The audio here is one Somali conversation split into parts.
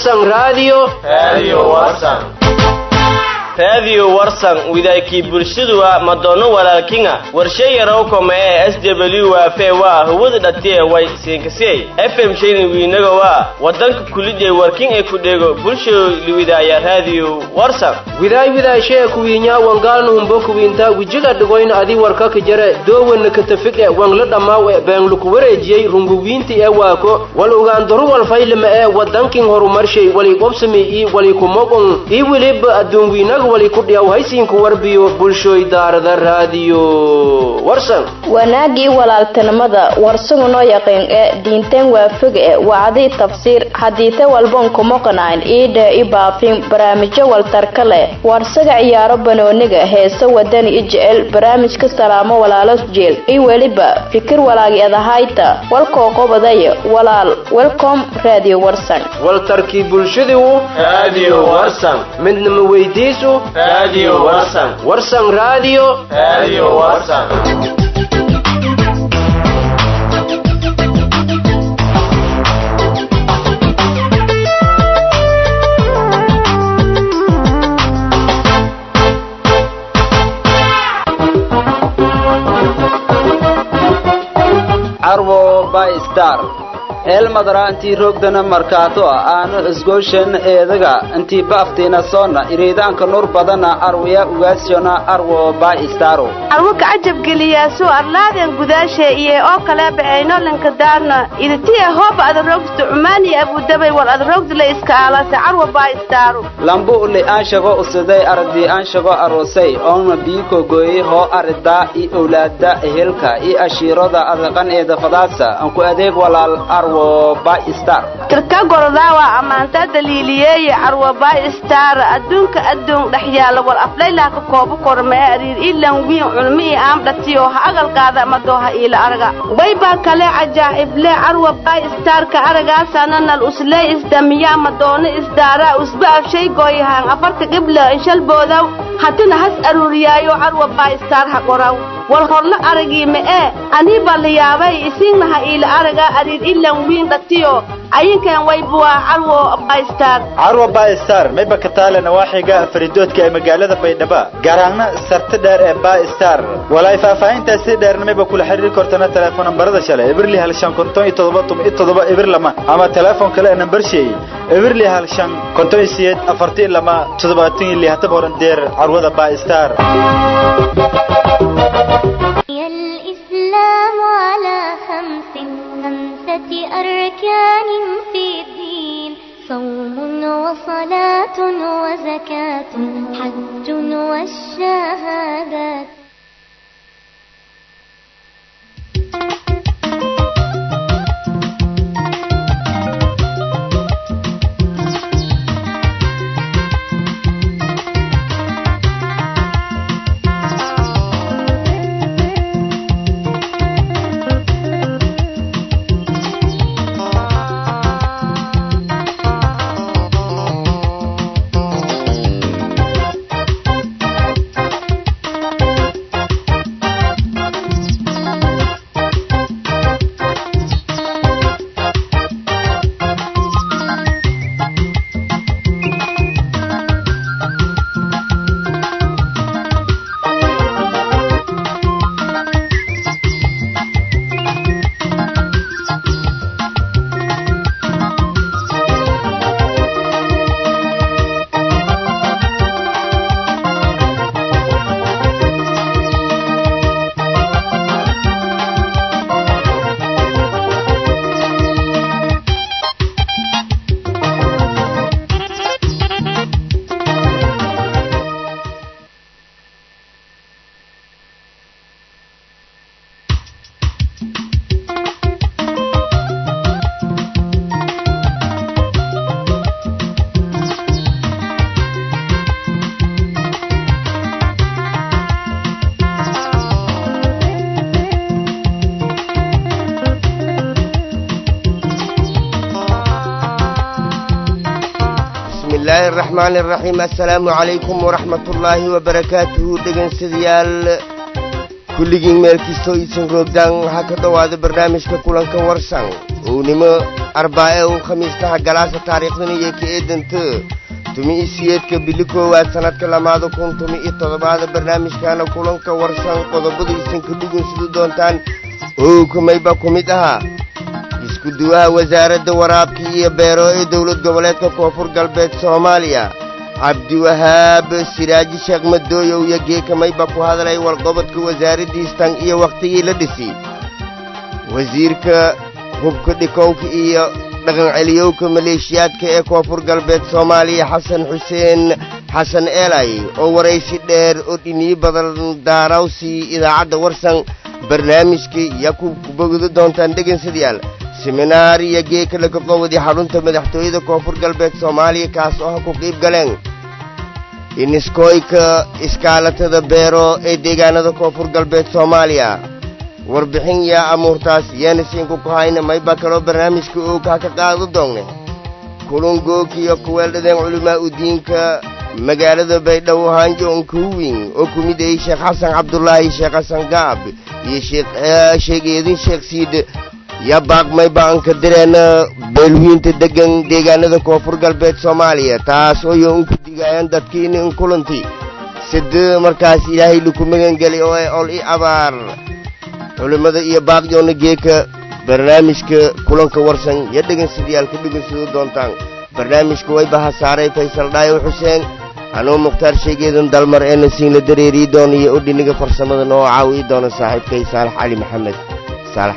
warsan radio raadiyo warsan widaykii bulshaduwa madoono walaalkinga warshe yarow kome ee s w waafe waa hawada dhatiye way siinkasiyey fm shayni wiinaga waa wadanka kulidee warkin ee ku dhego bulsho liwidaaya raadiyo warsan widaay widaashee kuwiinyaa wangaalnuhumbo kuwiintaa wijiga dhigoyn adi warkaka jare doowanna katafige wangla dhammaaw e beenluku wareejiyey runguwiinti ee waako wal ugaandaru walfaylima ee wadankin horumarshay wali qobsami ii wali kumogon ii weliba adduunwiinaga wali ku dhiyaw haysiinku warbiyo bulshooy daarada raadiyo warsan wanaagii walaaltinimada warsugu noo yaqiin ee diinteen waafig e wacdii tafsiir hadiite walbon kumoqanayn iidhe i baafin barnaamijyo waltarka leh warsaga ciyaaro banooniga heese wadani i jecel barnaamijka salaamo walaalo jeel i weliba fikir walaagi adahayta walkoo qobadaya walaal welcom radio warsan waltarkii bulshadiu raadiyo warsan midnima weydiisu raadiyo warsan warsan radio raadiyo warsan carwo by star eelmadara intii roogdana markaato ah aanu isgooshan eedaga intii baaftiina soona iriidaanka nur badana arwaya ugaasiona arwo by staro arwo kacajab geliyaasu arlaaden gudaashe iyo oo kale baxaynolanka daarna iditiya hooba adarogsta cumaaniya abudabay wal adarogdila iska aalase carwo by staro lambu uli aanshago usiday ardi aanshago arosay oona biiko gooyey hoo aridaa i owlaada ehelka i ashiirada adaqan eeda fadaasa anku adeeg walaal arwo by star tirka gorodaawa ammaantaa daliiliyeeye carwo by star adduunka addoon dhex yaala wal aflaylaaka koobo kormee ariir ilan wiin culmi i aamdhatiyo ha agalkaada madooha iila araga waybaa kale cajaa'ible carwo by starka aragaasana nal uslee isdamiyaa madoono isdaaraa usba afshay gooyahaan afarta qibla inshalboodaw hatina has aruuriyaayo carwo by star ha qoraw wal horla aragii ma'ee anii baa la yaabay isiinnaha iila araga ariir ilan wiin dhatiyo ayinkan waybuwaa carwo baystar carwo baystar mayba ka taale nawaaxiga faridoodka ee magaalada baydhaba garaangna sarta dheer ee baystar walaay faahfaahintaasi dheerna mayba kula xiriiri kortana teleefon nambarada shale ibirli hal shan konton iyo toddoba tun iyo toddoba ibir lama ama teleefon kale ee nambar sheey ibirli hal shan konton iyo siyeed afartii lama toddobaatan iyo lihataba horan deer carwada baystar الإسلام على خمس خمسة أركان في الدين صوم وصلاة وزكاة حج والشهادات bismillaahi araxmaani araxiim assalaamu calaykum waraxmatullaahi wabarakaatuhu dhegaynsadayaal kulligiin meel kastoo iisan roogdaan waxaa ka dhowaada barnaamijka kulanka warsan ownimo arbaa-e u khamiistaha galaasa taariikhdana iyo ka eedanta tumi-i siyeedka bili koowaad sannadka lamaada kun tumi-iyo toddobaada barnaamijkaana kulanka warsan qodobadaysan ka dhugunsadu doontaan owkamayba ku mid ahaa isku-duwaha wasaaradda waraabka iyo beero ee dowlad goboleedka koonfur galbeed soomaaliya cabdiwahaab siraaji sheekh madooyow iyo geekamayba ku hadlay warqobodka wasaaraddiistan iyo wakhtigii la dhisi wasiirka hubka dhikowka iyo dhaqanceliyowka maleeshiyaadka ee koonfur galbeed soomaaliya xasan xuseen xasan eelay oo waraysi dheer oo dhiniyo badan daarawsi idaacadda warsan barnaamijka yaa ku bogdo doontaan dhegansadayaal seminaar iyo geeka laga qowday xarunta madaxtooyada koonfur galbeed soomaaliya kaas oo ha ku qiib galeen iniskooyka iskaalatada beero ee deegaanada koonfur galbeed soomaaliya warbixin yaa amuurtaas yaana siinku ku hayna mayba kaloo barnaamijka ookaa ka qaado doonne kulungookiyo kuweeldhadeen culimaa u diinka magaalada baydhabo hanjoon kuwin oo ku mid ayey sheekh xasan cabdulaahi sheekh xasan gaab iyo sheekh eedin sheekh siid yaa baaqmay ba'anka direena beelwiinta deggan deegaanada koonfur galbeed soomaaliya taas oo yo unku digaayaan dadkiina in kulanti sida markaas ilaahay laku magangelay oo ay ol i abaar culimmada iyo baaqyoonna geeka barnaamijka kulanka warsan iyo dhegansadayaal ka dhegansado doontaan barnaamijka wayba hasaaray faysal dhaayo xuseen anuu mukhtaar sheegeedan dalmar ee nasiinla dareerii doona iyo odhiniga farsamada noo caawiyi doona saaxiibkay saalax cali maxamed saalax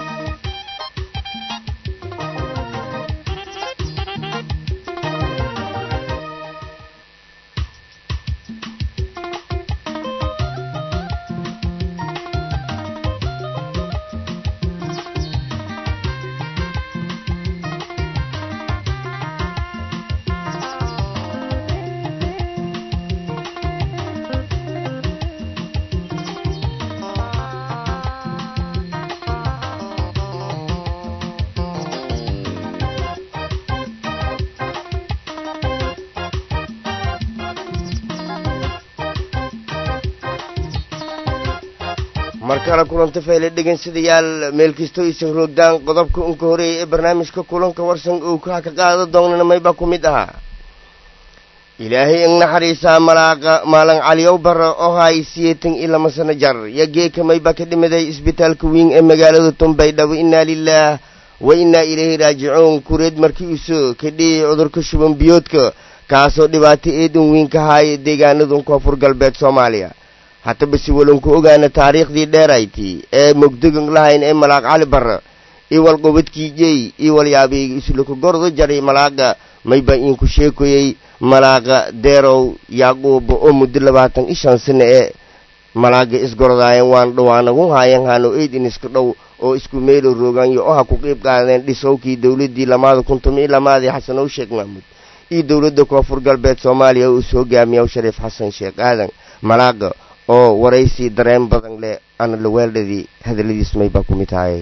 mar kale kulanta fayle dhegansadayaal meel kastoo isan roogdaan qodobka unka horeeya ee barnaamijka kulanka warsan uu kaa ka qaado doonana mayba ku mid ahaa ilaahay ing naxariisaa malaaqa maalan caliyow bara oo haay siyeetan iyo lama sano jar yo geeka mayba ka dhimiday isbitaalka wiin ee magaalada tumbaydhabo innaa lilaah wa innaa ilayhi raajicuun kureed markii uso ka dhiyay cudurka shuban biyoodka kaasoo dhibaato eedan wiin ka haaya deegaanadan koonfur galbeed soomaaliya hataba si walanku ogaana taariikhdii dheerayti ee mogdogan lahayn ee malaaq cali barra iwal qobadkiijey iwal yaabiyga islaku gordo jaray malaaqa mayba iinku sheekoyey malaaqa deerow yaaquuba oo muddo labaatan ishan sano ee malaaga isgorodaayan waan dhawaanagun haayan haano eydin iska dhow oo isku meelo roogaanyo oo ha ku qiib qaadeen dhisowkii dowladdii lamaada kun tomiyo lamaadii xasanow sheekh mahmuud iyo dowladda koonfur galbeed soomaaliya oo is hogaamiyaw shariif xasan sheekh aadan malaaqa oo waraysi dareen badan leh ana laweeldhadii hadalladiis maybaa ku mid tahay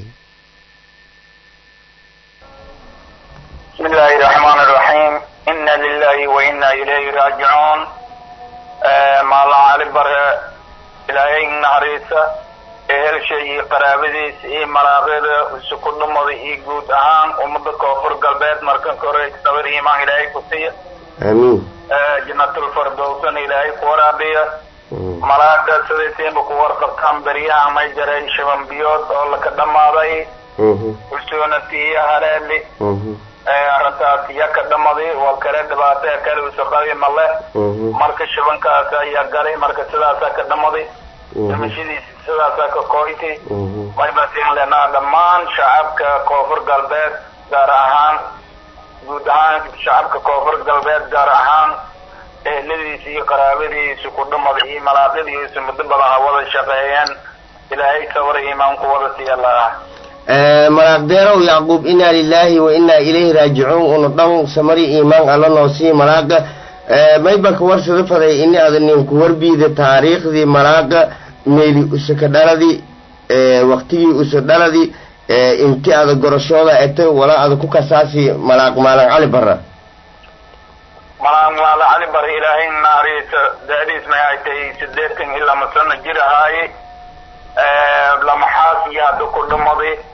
بسم الله الرحمن الرحيم إنا لله وإنا إليه راجعون ما الله علي بره إلهي نهريسة إهل شيء قرابديس إيه مراغير وسكون نمضي إيه قود أهان ومدى كوفر قلبات مركن كوريك صبر إيمان إلهي كسية aamiin جنة الفردوسن إلهي قرابية malaaga sidaysiinba ku warqabtaan beryaha may jaray shaban biyood oo laka dhammaaday usuunati iyo haleeli arrintaas iya ka dhamaday waa kale dhibaato ee kale usaqabi male marka shabankaas ayaa galay marka sidaasaa ka dhamaday dhimashadiis sidaasaa ka kooytay maybasiin lenaa dhammaan shacabka koonfur galbeed gaar ahaan guud ahaan shacabka koonfur galbeed gaar ahaan eheladiisa iyo qaraabadiisa ku dhumada iyo malaaqadiisa muddo badan ha wada shaqeeyeen ilaahay sabr iimaan ku wada siiya laah malaaq deerow yacquub inaa lilaahi wa inaa ilayhi raajicuun una dhan samari iimaan alla noo sii malaaqa mayba ka warsada faday ini ada ninku warbiida taariikhdii malaaqa meeli usa ka dhaladi waktigii usa dhaladi inti ada gorashooda eto wala ada ku kasaasi malaaq maalan cali barra malaan maala cali bar ilaahay naariisa daadiis may ay tahay sideetan iyo lama sano jir ahaaye lamaxaas iyo hadda ku dhumaday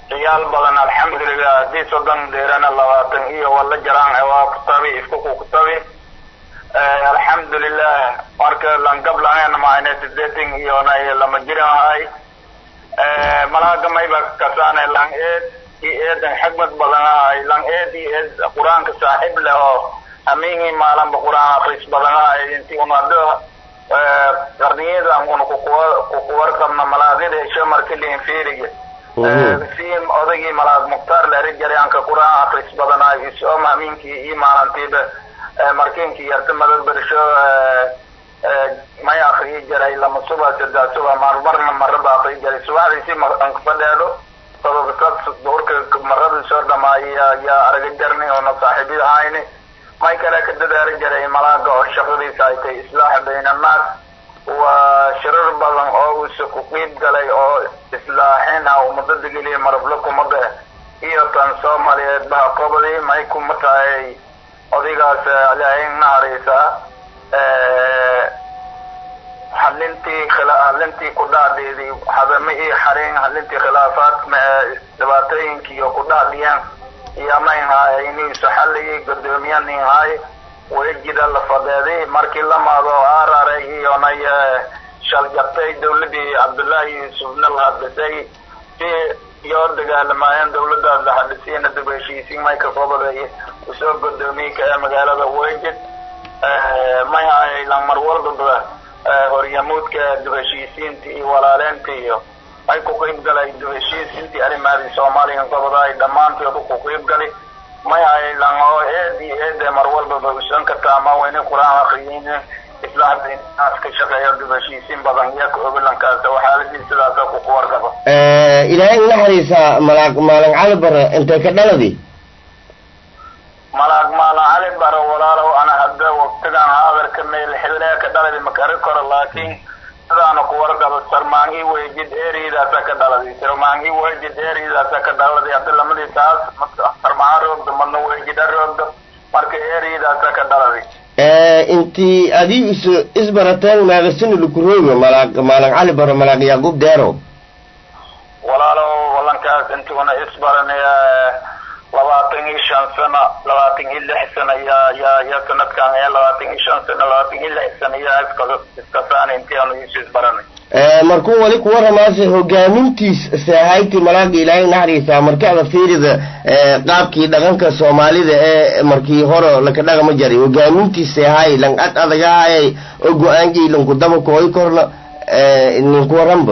ciyaal badan alxamdulilah haddii soddon deerana labaatan iyo wala jaraan waa kutabi iskuku kutabi alxamdulilah marka langab lahayn maayne sideetan iyo nay lama jiran hay malaaga mayba kasaane lang eed i eedan xigmad badan ahay lang eed i eed qur-aanka saaxiib leh oo hamiingi maalanba qur-aan akris badan ahay inti unado qarniyada una kukuwarqabna malaagida isho marka liinfiiriga si odagii malaag mukhtaar leeri jaryaanka qur-aan akris badan ahay isoom hamiinkii iyo maalantiiba markiinkii yarta madad bersho may akriyi jiray lama suba saddex suba marmarna maraba akriyi jiray subaxdiisi ankafadheedo duurka marada soo dhamaaya yaa araga jarni oona saaxiibi ahayni may kale ka dadaali jiray malaaga oo shaqadiisa ay tahay islaaxa bayna annaas waa shirar badan oo uuse ku qiib galay oo islaaxin ah ummadada geliya marablo kumada iyo tan soomaaliyeed baha qobadii may kuma tahay odaygaas ilaahay naharaysa halintii halintii ku dhacdeedii hadame iyo xarin halintii khilaafaadka dhibaatooyinkii iyo ku dhacdiyaan iyo mayn haay iniisu xalligii guddoomiye nin haay wejida la fadeeday markii la maado araray iyonay shaljabtay dawladii cabdullaahi yuusufna la hadisay si yoo dagaalamaayeen dawladaas la hadisiina dib heshiisiin may ka koobadaya usoo guddoomiye ka ee magaalada wejid may haay lang mar walbaba horyamuudka dib heshiisiinta iyo walaaleynta iyo ay ku qiib galay dib heshiisiintii arrimaadii soomaaliya goboda ay dhammaantood ku qiib gali may hay lang oo eed iyo eede mar walbaba usan karta ama wayna qur-aan akriyin islaaxdaas ka shaqeeyo dib heshiisiin badan iyo ka ogolankaas waxaaladii sidaasa ku kuwargaba ilaahay naxariisa malaag maalin cali bare intay ka dhaladi malaag maalin cali bare walaalow ana hadda waqtigan hadalka meel xillee ka dhaladi makari karo laakiin sidaana ku wargaba sarmaangi wejid eridaasa ka dhaladi sarmaangi wejid eridaasa ka dhaladi hadda lamadii taas sarmaan roogda madna wejida roogda marka eridaasa ka dhaladi intii adii is isbarateen meeqasini lukurooga malaag maalin cali bare malaag yaaqub deero walaalow walankaas intuuna isbaranaya labaatan iyo shan sano labaatan iyo lix sano yaa yaa yaa sanadkan ayaa labaatan iyo shan sano labaatan iyo lix sano yaa iska iskasaan intii aanu isu isbaranay markuu wali ku waramaase hogaamintiis sahayti malaaga ilaahay naxariisa markii ada fiirida qaabkii dhaqanka soomaalida ee markii hore laka dhaqama jaray hogaamintiis sahay lang ad adagahayay oo go-aanjii lanku daba kooy korna ninku waranba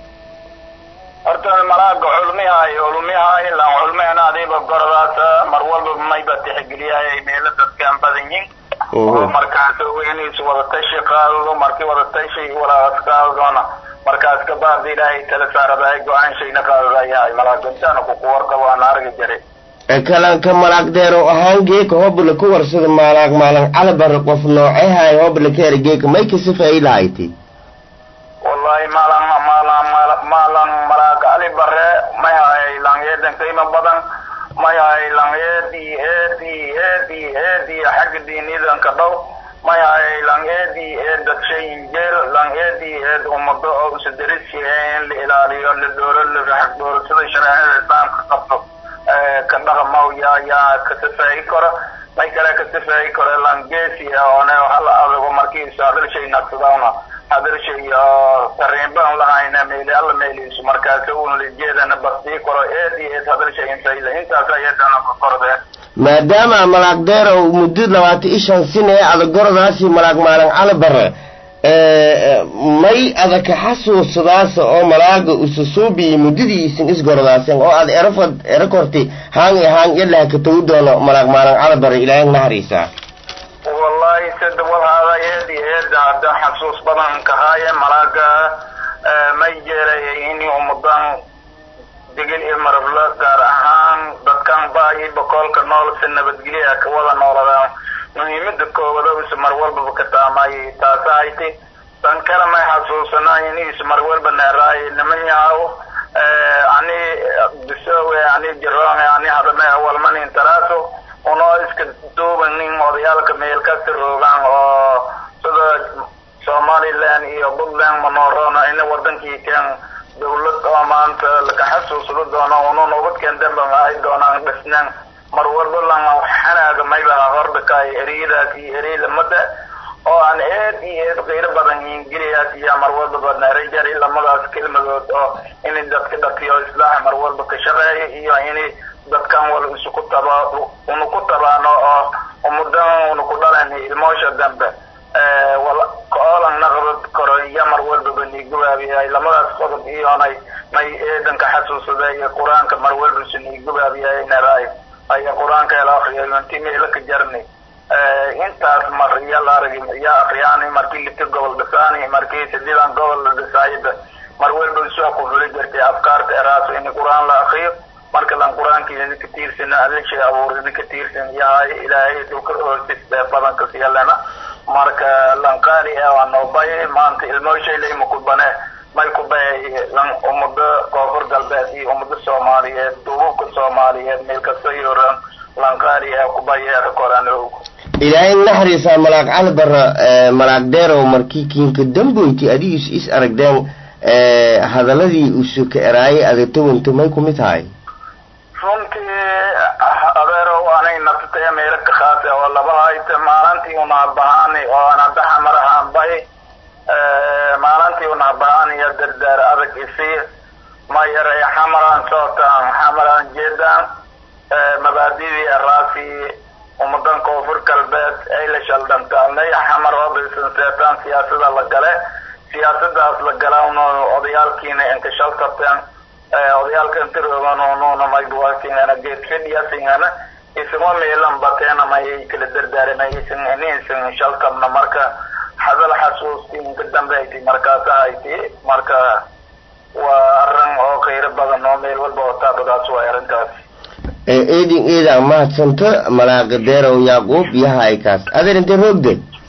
horta malaaga culmihay culmihay lan culmihana adiiba gordaas mar walba mayba tixgeliyay meelo dadkaan badan yihin oo markaas weyniis wadatashi qaadado markii wadatashi walaas qaadadona markaas kabaarda ilaahay tala saaradaay go-aan shayna qaadadayahay malaaga intaana kuku warqabo aan argi jiray kalanka malaag deero ahaan geeka hobla ku warsada maalaag maalan calabare qof noocehay hobla keera geeka may kasifay lahayti wallahi maalan maalan maalan malaag ali bare may hay langyeedan qiimo badan may hay langyeedi eedi eedi eedi xagga diinidan ka dhow may hay langyeedi eed dadshayin jeel langyeedi eed ummado oo usadarisi in la ilaaliyo la dooro la xag dooro sida shareecada islaamka qabto ka dhaqamaw yaa yaa ka safaayi karo may kale ka safaayi karo langeesi oone hal adago markiisa hadalshay naqsadawna hadalshay tariinbaan lahayna meeli alla meeliisu markaas un lijeedana basdii karo eed iyo eed hadalshay infayla intaas ayadana ka kordee maadaama malaag deero muddo labaatan iyo shan sin ee adagordaasi malaag maalan cali bare may adaka xasuusadaasa oo malaaga ususuubiyi muddadii isin isgordaasen oo aad erafad erakorti haan iyo haan ilaha ka tagu doono malaag maalan cali bare ilaahay naxariisa wallahi sida walhaada eed iyo eeda hadda xasuus badan kahaaye malaaga may jeelay ini ummadan degel iyo marabla gaar ahaan dadkan baayi bokoolka nool si nabadgelya ka wada nooladaan muhiimada koobada is mar walbaba ka taamayay taasa hayti tan kale may xasuusanaa iniis mar walba neeraay niman yahaw ani bisowe ani jiroone ani hadame walmanin taraaso unoo iska duuban nin odayaalka meel kasta roogaan oo sida somaliland iyo puntland manorona ina wadankii keen dawlad oo maanta laka xasuusado doono unu nabadkeen dambe ma ay doonaan dhisneen mar walba lan xanaaga mayba hordhakaay ereyadaas iyo erey lamada oo aan eed iyo eed qiiro badan ingiliyaas iyo mar walbaba narejar lamadaas kelmadood oo in dadka dhakiyo islaax mar walba ka shaqeeya iyo in dadkan wal isuku taba unu ku tabaano oo umudan unu ku dhalan ilmoosha dambe wal koolan naqdad koro iyo mar walbaba niigubaabiyahay lamadaas qodob iyonay may eedanka xasuusada iyo qur-aanka mar walba isu niigubaabiyahay naraay aya qur-aanka ela akriya inti meela ka jarni intaas mar iya la aragi iya akriyaani markii lita gobol dhisaani markii sididan gobol la dhisaayaba mar walba soo ku fuli jirtay afkaarta eraaso in qur-aan la akriyo marka lan qur-aankiisa ka tiirsana adilshay abuurida ka tiirsan yahay ilaahay dhulka hoosis bee badanka siyalena marka lan qaali ee waa noobay maanta ilmooshay layma ku bane may ku bay lan ummada koonfur galbeed iyo ummada soomaaliyeed duububka soomaaliyeed meel kasta iyo ran lan qaali ee ku bayeera koraan ilaahay naxariisa malaag cali barra malaag deerow markii kiinka damboyti adigiis is aragdeen hadaladii usuka eraayay adagtawanta may ku mid tahay runtii adeerow anay naftay meelo ka khaase oo laba hayta maalintii unaabahaani oo anadaxa marahaan bay maalintii unaabahaani iyo dardaar adag isii ma yaray xamaraan sootaan xamaraan jeedaan mabaadidii araasi ummadan koonfur galbeed ay la shaldhantaalnay xamar oo bilsan seetaan siyaasada la gale siyaasadaas la galan odayaalkiina inka shaltabteen odayaalka intirooganununa maybuwasingana geed fidhiyasingana isuma meelan bateena mayay kala dardaarimaysan ininsan shaltabna marka hadal xasuusti inka dambe ayti markaasa hayti marka waa arin oo khayro badan oo meel walba oo taabadaas waay arrintaas eedin eeda mahadsanto malaaqa deerow yaaquub yahaykaas adeer intee roogde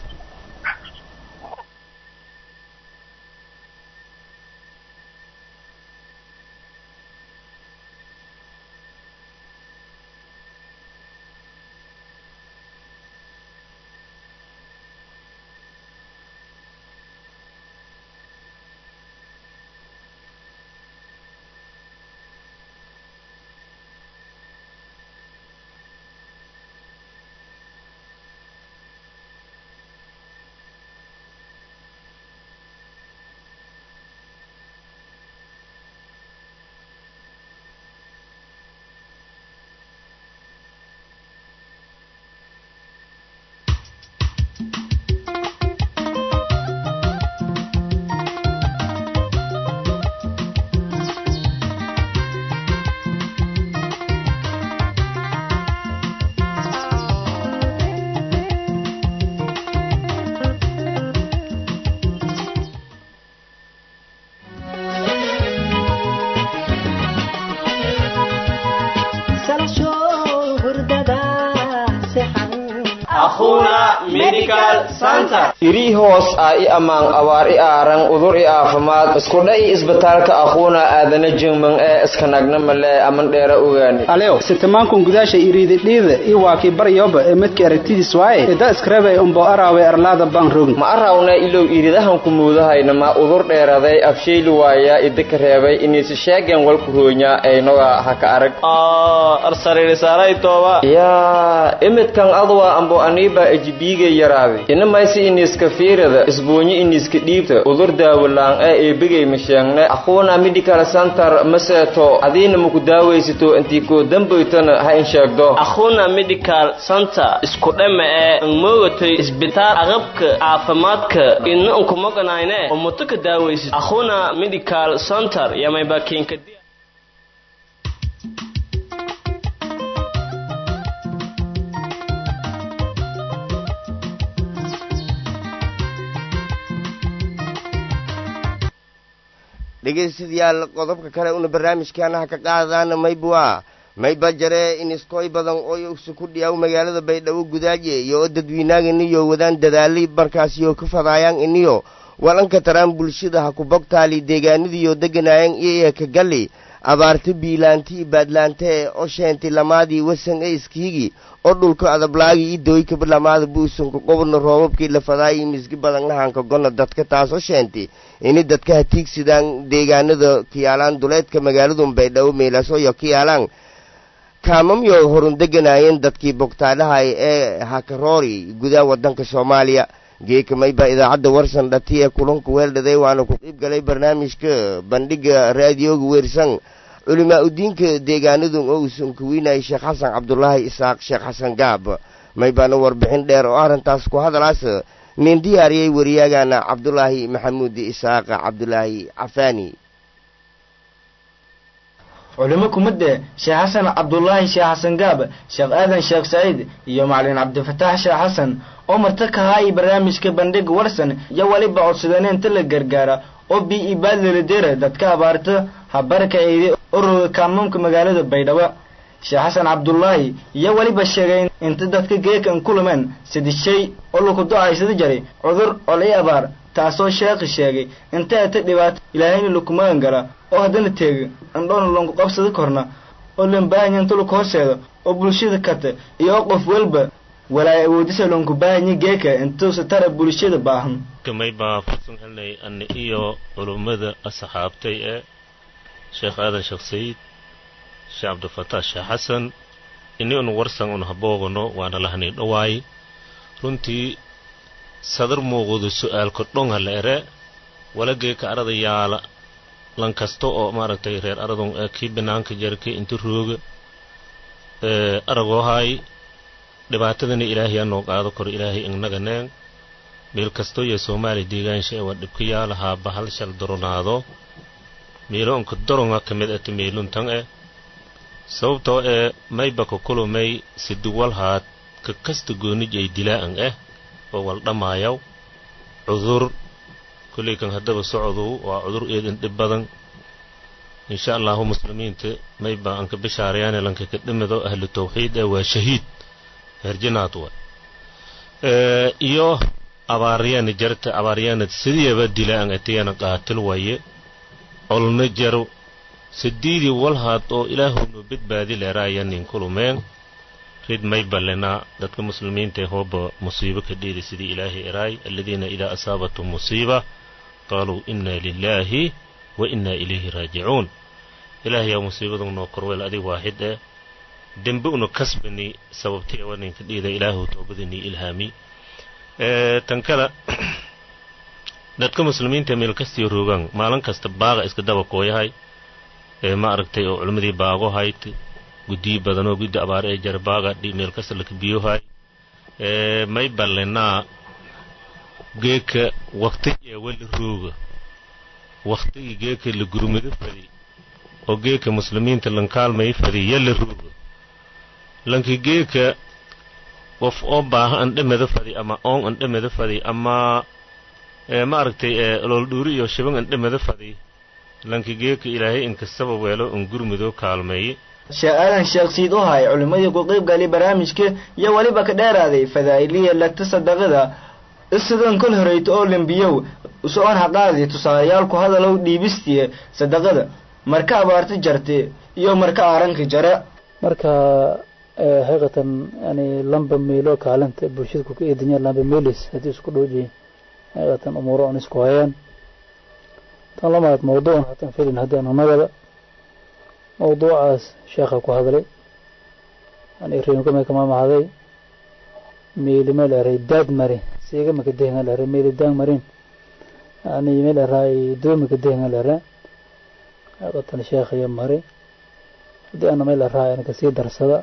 irii hoos ah i ammaan abaar i aaran udur i aafimaad iskudha i isbitaalka aquuna aadana jingman ee iskanagna male aman dheera ogaani alew sitamankun gudaasha iriididhiida i waakii baryoba ee madki aragtidiis waaye ida iskarabay umbo araawe arlaada baan rogin ma arawna ilow iridahan ku muudahayna ma udur dheeraday afshayli waaya idika reebay iniisi sheegen walku hoonya aynoga haka arag yaa imidkan adwa ambo aniiba ejibiiga yaraaday inamaysi iniiska fiirada isboonyi iniiska dhiibta udur daawalaan ee eebigay masheegne aquuna medical center maseeto adiina maku daawaysato intii koo dambaytana ha in sheegdo akhuna medical center isku dhama ee angmoogatay isbitaal aqabka caafimaadka ina unkumaganayne umuto ka daawaysid akhuna medical center yamayba kiinka dhegaystayaal qodobka kale una barnaamijkaanaha ka qaadaan maybwa mayba jare in iskooy badan oo usu ku dhiyaw magaalada baydhabo gudaaje iyo oo dadweynaag iniyo wadaan dadaali markaasiyo ka fadaayaan iniyo walanka taraan bulshada ha ku bogtaali deegaanadiyo deganaayaan iyo ka galli abaarta biilaanti i baadlaante ee o sheenti lamaadii wasan e iskiigi oo dhulka adablaagi i dooyka lamaada buusunka qobodna roobabkii lafadaayi misgi badangnahanka gonna dadka taasoo sheenti ini dadka hatiigsidaan deegaanada kiyaalaan duleedka magaaladun baydhabo meelaasooyo kiyaalaan kaamamyo horun deganaayeen dadkii bogtaadhahay ee hakaroori gudaha waddanka soomaaliya geeka mayba idaacadda warsan dhati ee kulanka weeldhaday waana ku qiib galay barnaamijka bandhiga raadiyooga weersan culimaa udiinka deegaanadun oo uusan kuwiinayay sheekh xasan cabdulaahi isaaq sheekh xasan gaab maybaana warbixin dheer oo arrintaas ku hadalaas nin diyaariyey wariyaagana cabdulaahi maxamuud isaaq cabdulaahi cafaani culimo kumadde sheekh xasan cabdulaahi sheekh xasan gaab sheekh aadan sheekh saciid iyo macalin cabdifataax sheekh xasan oo marta ka haay barnaamijka bandhiga warsan iyo weliba codsadeen inta la gargaara oo bi ibaadlaladeera dadka abaarta habarka eedi ururga kaamamka magaalada baydhabo sheekh xasan cabdulaahi iyo weliba sheegay inta dadka geekan kulumeen sidi shay oo laku do-aysada jaray cudur olay abaar taasoo sheekhi sheegay inta ata dhibaato ilaahayna lakumagan gala oo haddana teega andhoona lonku qabsada korna oo lambaahanya inta laku horseedo oo bulshada kata iyo oo qof walba walaay awoodisa lonku baahanya geeka intuusa tara bulshada baahan kamay baa fursan helnay ani iyo culummada asxaabtay ee sheekh aadan sheekh sayid sheekh cabdifataax sheekh xasan ini un warsan un haboogano waana lahanay dhawaay runtii sadar muuqdo su-aalka dhonga la ere walageeka arada yaala lan kasta oo maaragtay reer aradun ee kii banaanka jarkay inta rooga aragoohaay dhibaatadana ilaahay anoo qaado karo ilaahay ignaga neen meel kastoo iyo soomaaliya deegaansha ee waa dhibka yaalahaa bahal shal doronaado meelo unka doronga ka mid ata meeluntan e sababtoo ee maybaka kulumay siduwalhaad ka kasta goonij ay dilaa'an eh oo wal dhammaayaw cudur kolley kan haddaba socdow waa cudur eedan dhib badan insha allahu muslimiinta mayba anka bishaarayaane lanka ka dhimido ahlu tawxiid ee waa shahiid herjinaad wa iyo abaaryaana jarta abaaryaanad sidiyaba dilaa'an atiyana qaatil waye colna jaro sidiidii walhaad oo ilaahownu badbaadi leeraayanin kulumeen rid may ballenaa dadka muslimiinta ee hooba musiibo ka dhiidi sidii ilaahay eraay aladiina idaa asaabatum musiiba qaaluu inna lilaahi wa inna ilayhi raajicuun ilaahayaa musiibadu noo korweel adig waaxid eh dembe una kasbani sababti waninka dhiida ilaahu toobadanii ilhaami tan kale dadka muslimiinta meel kastiyo roogaan maalin kasta baaqa iska daba kooyahay ee ma aragtay oo culimmadii baago hayd guddiyi badanoo guddi abaare ee jara baaga meel kasta laka biyohay may ballenaa geeka waktigii ee wali rooga waktigii geeka la gurmado fadi oo geeka muslimiinta lankaalmay fadi yalla rooga lanki geeka qof oo baaha an dhamada fadi ama oon an dhamada fadi ama ma aragtay lool iyo shiban an dhamada fadi lanki geeka ilaahay inkastaba weelo un gurmudoo kaalmeeye sheekh aadan sheekh siid u hay culimmadii ku qayb galay barnaamijka iyo weliba ka dheeraaday fadaa'iliya lagta sadaqada isidan kol horeyta oo lembiyow usoon haqaadi tusaalayaal ku hadalow dhiibistiye sadaqada marka abaarta jarte iyo marka aaranka jare marka xaqiiqatan yani lamba meelo kaalinta bulshada ku ka eedanya lamba meelis haddii isku dhowjiin xaqiiqatan umuuro on isku hayaan tan lamaad mawduucan hatan filin haddii aan nagada mawduucaas sheekha ku hadlay yani reemkamay kama mahaday meeli meel eray daad mari siiga makadehenga lere meeli daang marin yani meel eray doo makadehenga lere xaqiiqatan sheekhaya mari haddii ana meel eraa ana kasii darsada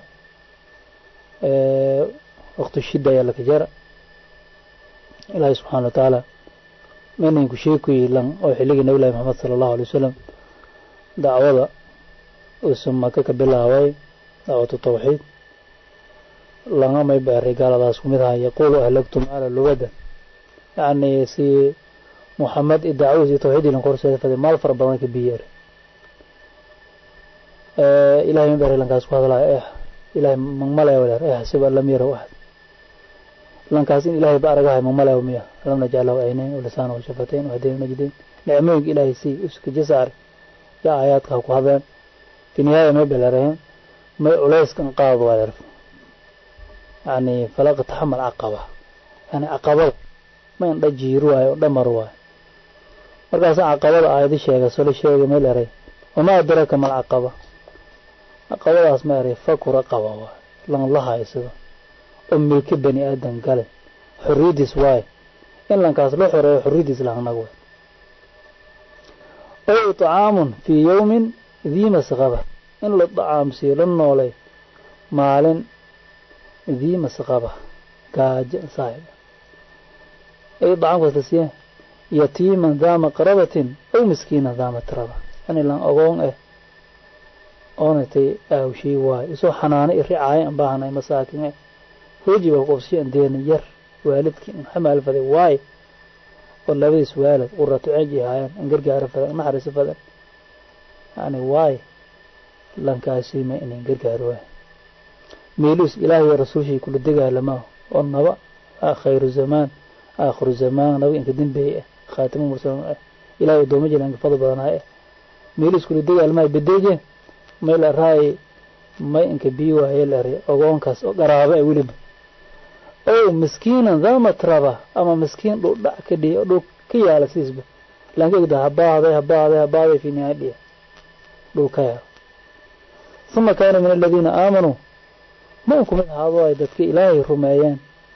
waqti shida ayaa laka jara ilaahay subxaana watacaala meninku sheekuyi lan oo xilligii nabi llahi maxamed sala allahu alay wasalam dacwada uusan maka ka bilaabay dacwatu tawxiid langamay baaray gaaladaas ku mid aha yaquulu ahlagtum ala lugada yacni si muxamed i dacwadiisi tawxiidii lanka horseeda faday maal fara badan ka biyeer ilahay ma baaray lankaas ku hadlaya eh ilahay magmalaya waleer eh xasiba lam yaraw axad lankaas in ilahay ba aragahay magmalaya miya lam najcalahu aynayn walisaan washafatayn wahdayn najdayn nicmooyinka ilahay sii uska jasaar yaa aayaadka ha ku hadleen fi nihaaya may belareen may culayskan qaad waa yarf yani falaqa taxamal caqaba yani caqabada ma indha jiir waayo o dhamar waayo markaasa caqabada aayadi sheega solo sheega may leray wamaa adraka mal caqaba caqabadaas ma eray faku raqaba waayo lan la haysado oo milki bani aadan gale xorriyadiis waayo in lankaas loo xoreeyo xorriyadiis lahnag way ow طacaamun fii yowmin dii masqaba in la dacaamsiiyo la noolay maalin dii masqaba gaajo saaxib ay dacaamkaas la siiya yatiiman daa maqrabatin aw miskiinan daa matraba yani lan ogoon eh oonatay aawshii waayo isoo xanaano i ricaayo an baahanay masaakin eh hooji baa qobsiyo an deena yar waalidkii an xamaal faday waayo oo labadiis waalid qurato ceeji ahaayeen an gargaaro fadan an naxariiso fadan yani waayo lankaasiima inin gargaaro waayo meeluus ilaahay iyo rasuulshii kula degaalama oo naba khayru zamaan aakhiru zamaan nabi inka dambeeye ah khaatimu mursalin ah ilahay adooma jira inka fadl badanaay ah meeluus kula degaalmaa bedeje may la raay may inka bii waaye la ray ogoonkaas oo garaaba ah weliba ow miskiinan daa matraba ama miskiin dhul dhac ka dhiya oo dhul ka yaala sidiisba lankegda habaaday habaaday habaaday fi nihaaya dhiya dhul ka yaalo uma kaana min aladiina aamanuu ma in kumid ahaado ay dadka ilaahay rumeeyeen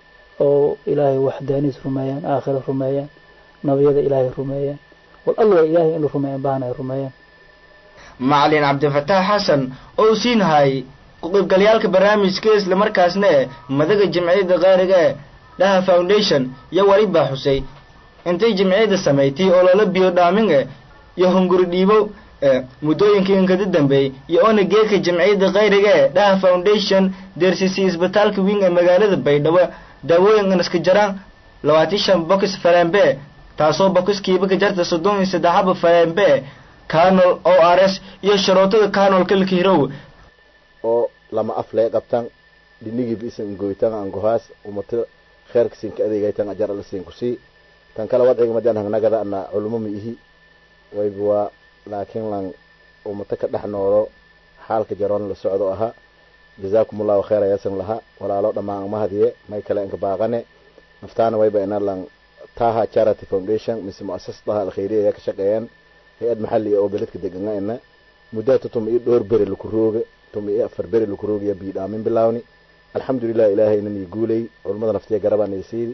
oo ilaahay waxdaaniis rumeeyeen aakhira rumeeyeen nabiyada ilaahay rumeeyeen wal alla ilaahay in la rumeeyan baahna ay rumeeyeen macalin cabdifataax xasan oo siin hayay ku-qaybgalyaalka barnaamijka islamarkaasna e madaga jamciyadda qaariga ee dhaha foundation iyo weliba xusay intay jamciyadda samaysay oo lala biyo dhaamin e iyo hunguri dhiibo muddooyinkii inkada dambeeyey iyo oona geedka jamciyadda qayriga ee dhaha foundation deersisay isbitaalka wing ee magaalada baydhabo daawooyin inaska jaraan labaatan shan bokis falembe taasoo bokiskiiba ka jarta soddon iyo saddexaba falembe canol o r s iyo sharootada canolka lakahirow oo lama af lee qabtan dhinigiiba isan goytan angohaas umato kheerka sinka adeegaytan ajar ala siin kusii tan kale wadciga madan hangnagada ana culmo ma ihi wayba waa laakiin lan umato ka dhex noolo xaalka jaroon la socdo ahaa jazaakum allahu khayr ayasan laha walaalo dhammaan amahadiye may kale inka baaqane naftaana wayba ina lan taha charity foundation mise muasasadaha alkhayriya ayaa ka shaqeeyaan hay-ad maxaliya oo beledka degana ina muddata tuma iyo dhowr beri laku rooga tuma iyo afar beri laku roogaya biidhaamin bilaawni alxamdulilah ilaahayna nii guulay culummada naftiya garabaa naysiidi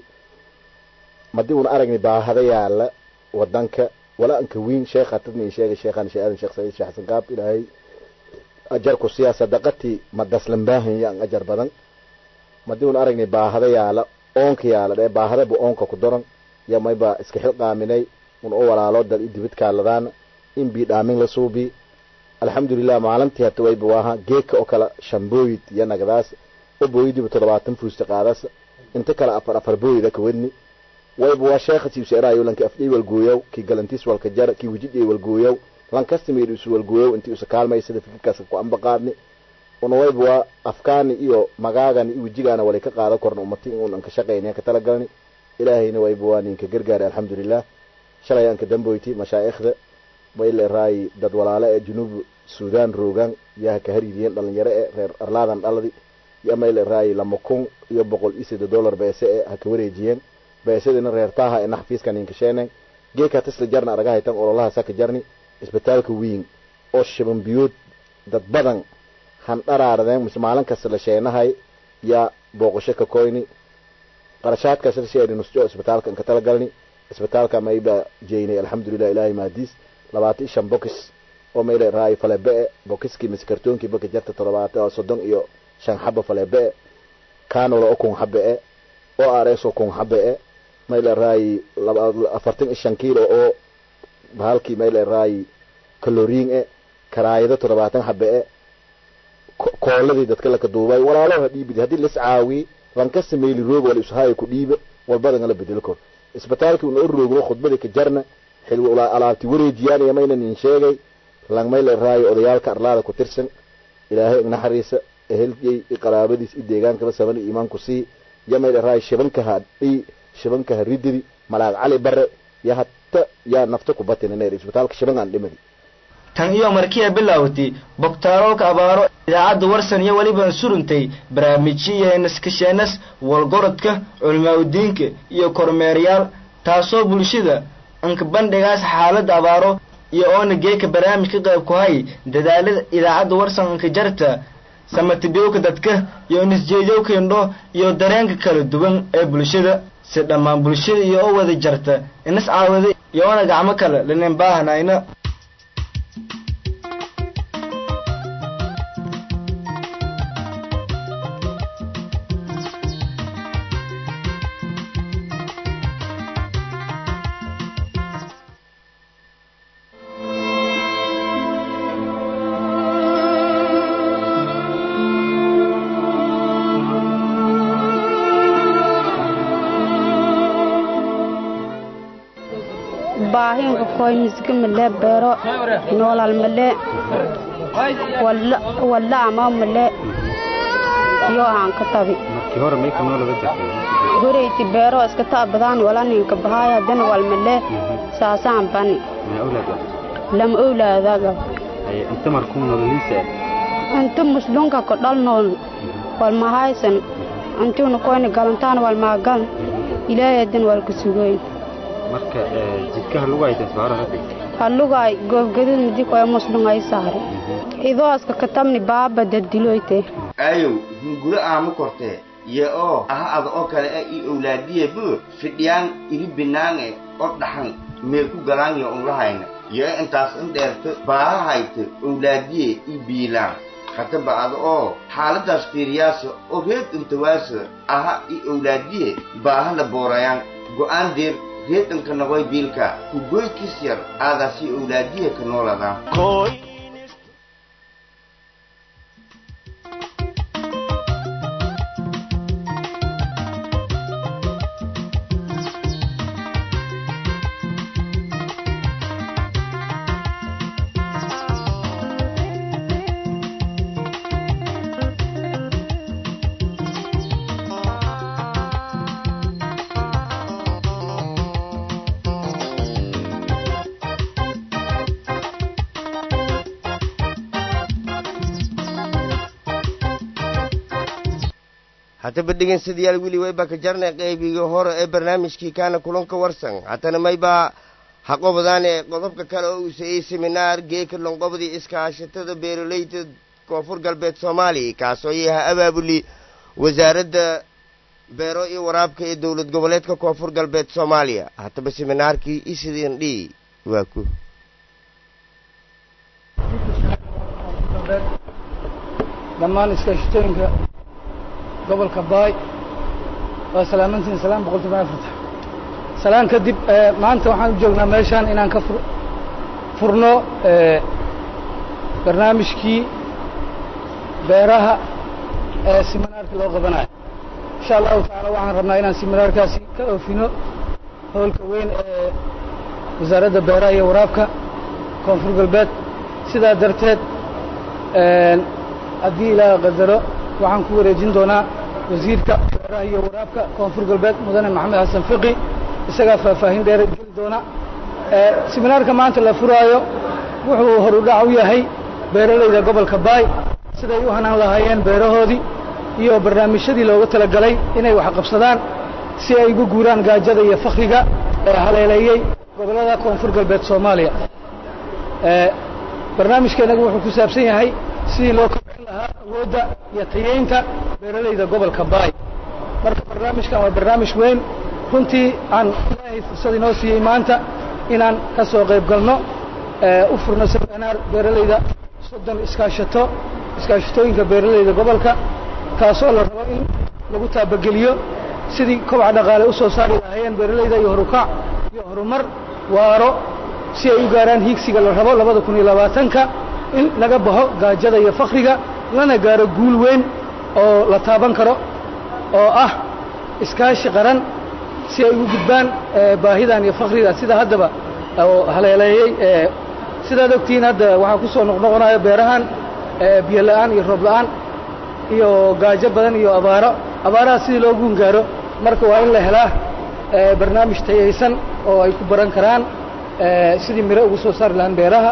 madii una aragni baahada yaala wadanka wala anka wiin sheekha tadni sheegay sheekhan shee aadan sheekh saciid sheekh xasan gaab ilaahay ajar ku siyaa sadaqatii ma daslan baahanya an ajar badan madii una aragni baahada yaala oonka yaala dhee baahada bu oonka ku daran ya mayba iska xilqaaminay un u walaalo dal i dibid kaaladaana in biidhaamin la suubi alxamdulilah maalintii hata wayba waaha geeka oo kala shan booyid iyo nagadaas oo booyidiiba toddobaatan fuusta qaadaas inta kale afar afar booyida ka wadni wayba waa sheekha siibseeraayo lanki afdhay walgooyow kii galantiis walka jar kii wejidhay walgooyow lankastamir isu walgooyow intii usa kaalmaysada fikirkaas ku amba qaadni una wayba waa afkaani iyo magaagani iyo wejigaana walay ka qaadan korna umati inuun anka shaqayna ka talagalni ilaahayna wayba waa ninka gargaari alxamdulilah shalay anka damboyti mashaa'ikhda wayle raayi dad walaale ee junuub sudan roogan yaha ka hariiriyeen dhalinyaro ee reer arlaadan dhaladi yo mayle raayi lama kun iyo boqol iyo sida dollar beese ee ha ka wareejiyeen beesadina reertaaha ee naxfiiskan inkasheeneen geeka tisla jarna aragahaytan ololaha saka jarni isbitaalka wiin oo shiban biyood dad badan han dharaaradeen mise maalin kasta la sheenahay yaa booqasho ka koyni qarashaadkaas la sheeni nusjo isbitaalka inka talagalni isbitaalka mayba jeynay alxamdulilah ilaahay mahadiis labaatan iyo shan bokis oo mayle raayi falebe-e bokiskii mise kartoonkii baka jarta toddobaatan soddon iyo shan xaba falebe-e canolo oo kun xabe-e oo ares oo kun xabe-e mayle raayi afartan iyo shan kiilo oo bahalkii mayle raayi kaloriin e karaayado toddobaatan xabe-e kooladii dadka laka duubay walaaloha dhiibid haddii las caawiye lankasta meyli rooga wala ishaayo ku dhiiba walbadan la bedelo kor isbitaalkii una o roogno khudbadii ka jarna xil alaabti wareejiyaan iyo mayna nin sheegay lang mayle raayo odayaalka arlaada ku tirsan ilaahay ignaxariisa ehelgey i qaraabadiis i deegaankaba saban i iimaanku sii yo mayle raayo shibankaha dhi shibankaha rididi malaag cali bare ya hata yaa nafta ku batinanayr isbitaalka shiban aan dhimadi tan iyo markiia bilaawtay bogtaarolka abaaro idaacadda warsan iyo weliba suruntay barnaamijyo iyo naskasheenas walgorodka culimaauddiinka iyo kormeerayaal taasoo bulshada anka bandhigaas xaaladda abaaro iyo oona geeka barnaamij ka qayb ku hay dadaalada idaacadda warsan anka jarta samatibiyowka dadka iyo nisjeediyowka indho iyo dareenka kala duwan ee bulshada si dhammaan bulshada iyo oo wada jarta inas caawada iyo oona gacmo kale lanin baahanayna baahinka koynisga male beero noolal male walla ama male iyo aan ka tabi goreyti beero iska taabadaan wala ninka bahaaya dana wal male saasaan bani lama owlaadaga inta muslunka ko dhal nool wal mahaysan intuuna koyna galantaan wal maagan ilaahay dan wal ka sugoyn marka jidkaha lagu hayta saara hadda halugay goobgadid midi koy muslungay saare idooska katamni baaba dadiloyte ayow hunguro aama kortee ye oo aha ada oo kale e i owlaadiye bu fidhiyaan iri binaange oo dhaxan mee ku galaanyo unlahayna ye intaas in dheerto baaha hayta owlaadiye i biilaan hataba ada oo xaaladaas fiiriyaasa oo reed intawaasa aha i owlaadiye baaha la boorayaan go'aan deer reedanka nagoy biilka ku goykis yar aadaasi owlaadiye ka nooladaa haddaba dhegeystayaal weli wayba ka jarnay qaybigii hore ee barnaamijkii kaana kulanka warsan haddana maybaa haqobadaan ee qodobka kale oo uu saeyey seminaar geeka lonqobdii iskaashatada beeroleyda koonfur galbeed soomaaliya kaasoo yaha abaabuli wasaaradda beero iyo waraabka ee dowlad goboleedka koonfur galbeed soomaaliya haddaba seminaarkii isidin dhi waa ku dhammaan iskaashatooyinka gobolka baay waa salaamantiin salaan boqol toban afarta salaan kadib maanta waxaan u joognaa meeshaan inaan ka fur furno barnaamijkii beeraha ee siminaarka loo qabanayo insha allahu tacaala waxaan rabnaa inaan siminaarkaasi ka oofino howlka weyn ee wasaaradda beeraha iyo waraabka koonfur galbeed sidaa darteed haddii ilaaha qadaro waxaan ku wareejin doonaa wasiirka beeraha iyo waraabka koonfur galbeed mudane maxamed xasan fiqi isagaa faahfaahin dheer geli doona siminaarka maanta la furaayo wuxuu horudhac u yahay beeralayda gobolka baay siday u hanaan lahaayeen beerahoodii iyo barnaamijyadii looga talagalay inay wax qabsadaan si ay ugu guuraan gaajada iyo fakriga ee haleeleeyey gobollada koonfur galbeed soomaaliya barnaamijkeennagu wuxuu ku saabsan yahay sidii loo kobcin lahaa awoodda iyo tayeynta beeralayda gobolka baay marka barnaamijkan waa barnaamij weyn runtii aan ilaahay fursad inoo siiyey maanta inaan ka soo qayb galno u furno seminaar beeralayda soddon iskaashato iskaashatooyinka beeralayda gobolka kaasoo la rabo in lagu taabageliyo sidii kobaca dhaqaale u soo saari lahaayeen beeralayda iyo horukac iyo horumar waaro si ay u gaaraan hiigsiga la rabo labada kun iyo labaatanka in laga baxo gaajada iyo fakriga lana gaaro guul weyn oo la taaban karo oo ah iskaashi qaran si ay ugu gudbaan baahidan iyo fakriga sida haddaba oo haleeleeyey sidaad ogtihiin hadda waxaa ku soo noqnoqonayo beerahan biyo la'aan iyo roob la'aan iyo gaajo badan iyo abaaro abaaraha sidii loo guun gaaro marka waa in la helaa barnaamij tayaysan oo ay ku baran karaan sidii miro ugu soo saari lahaan beeraha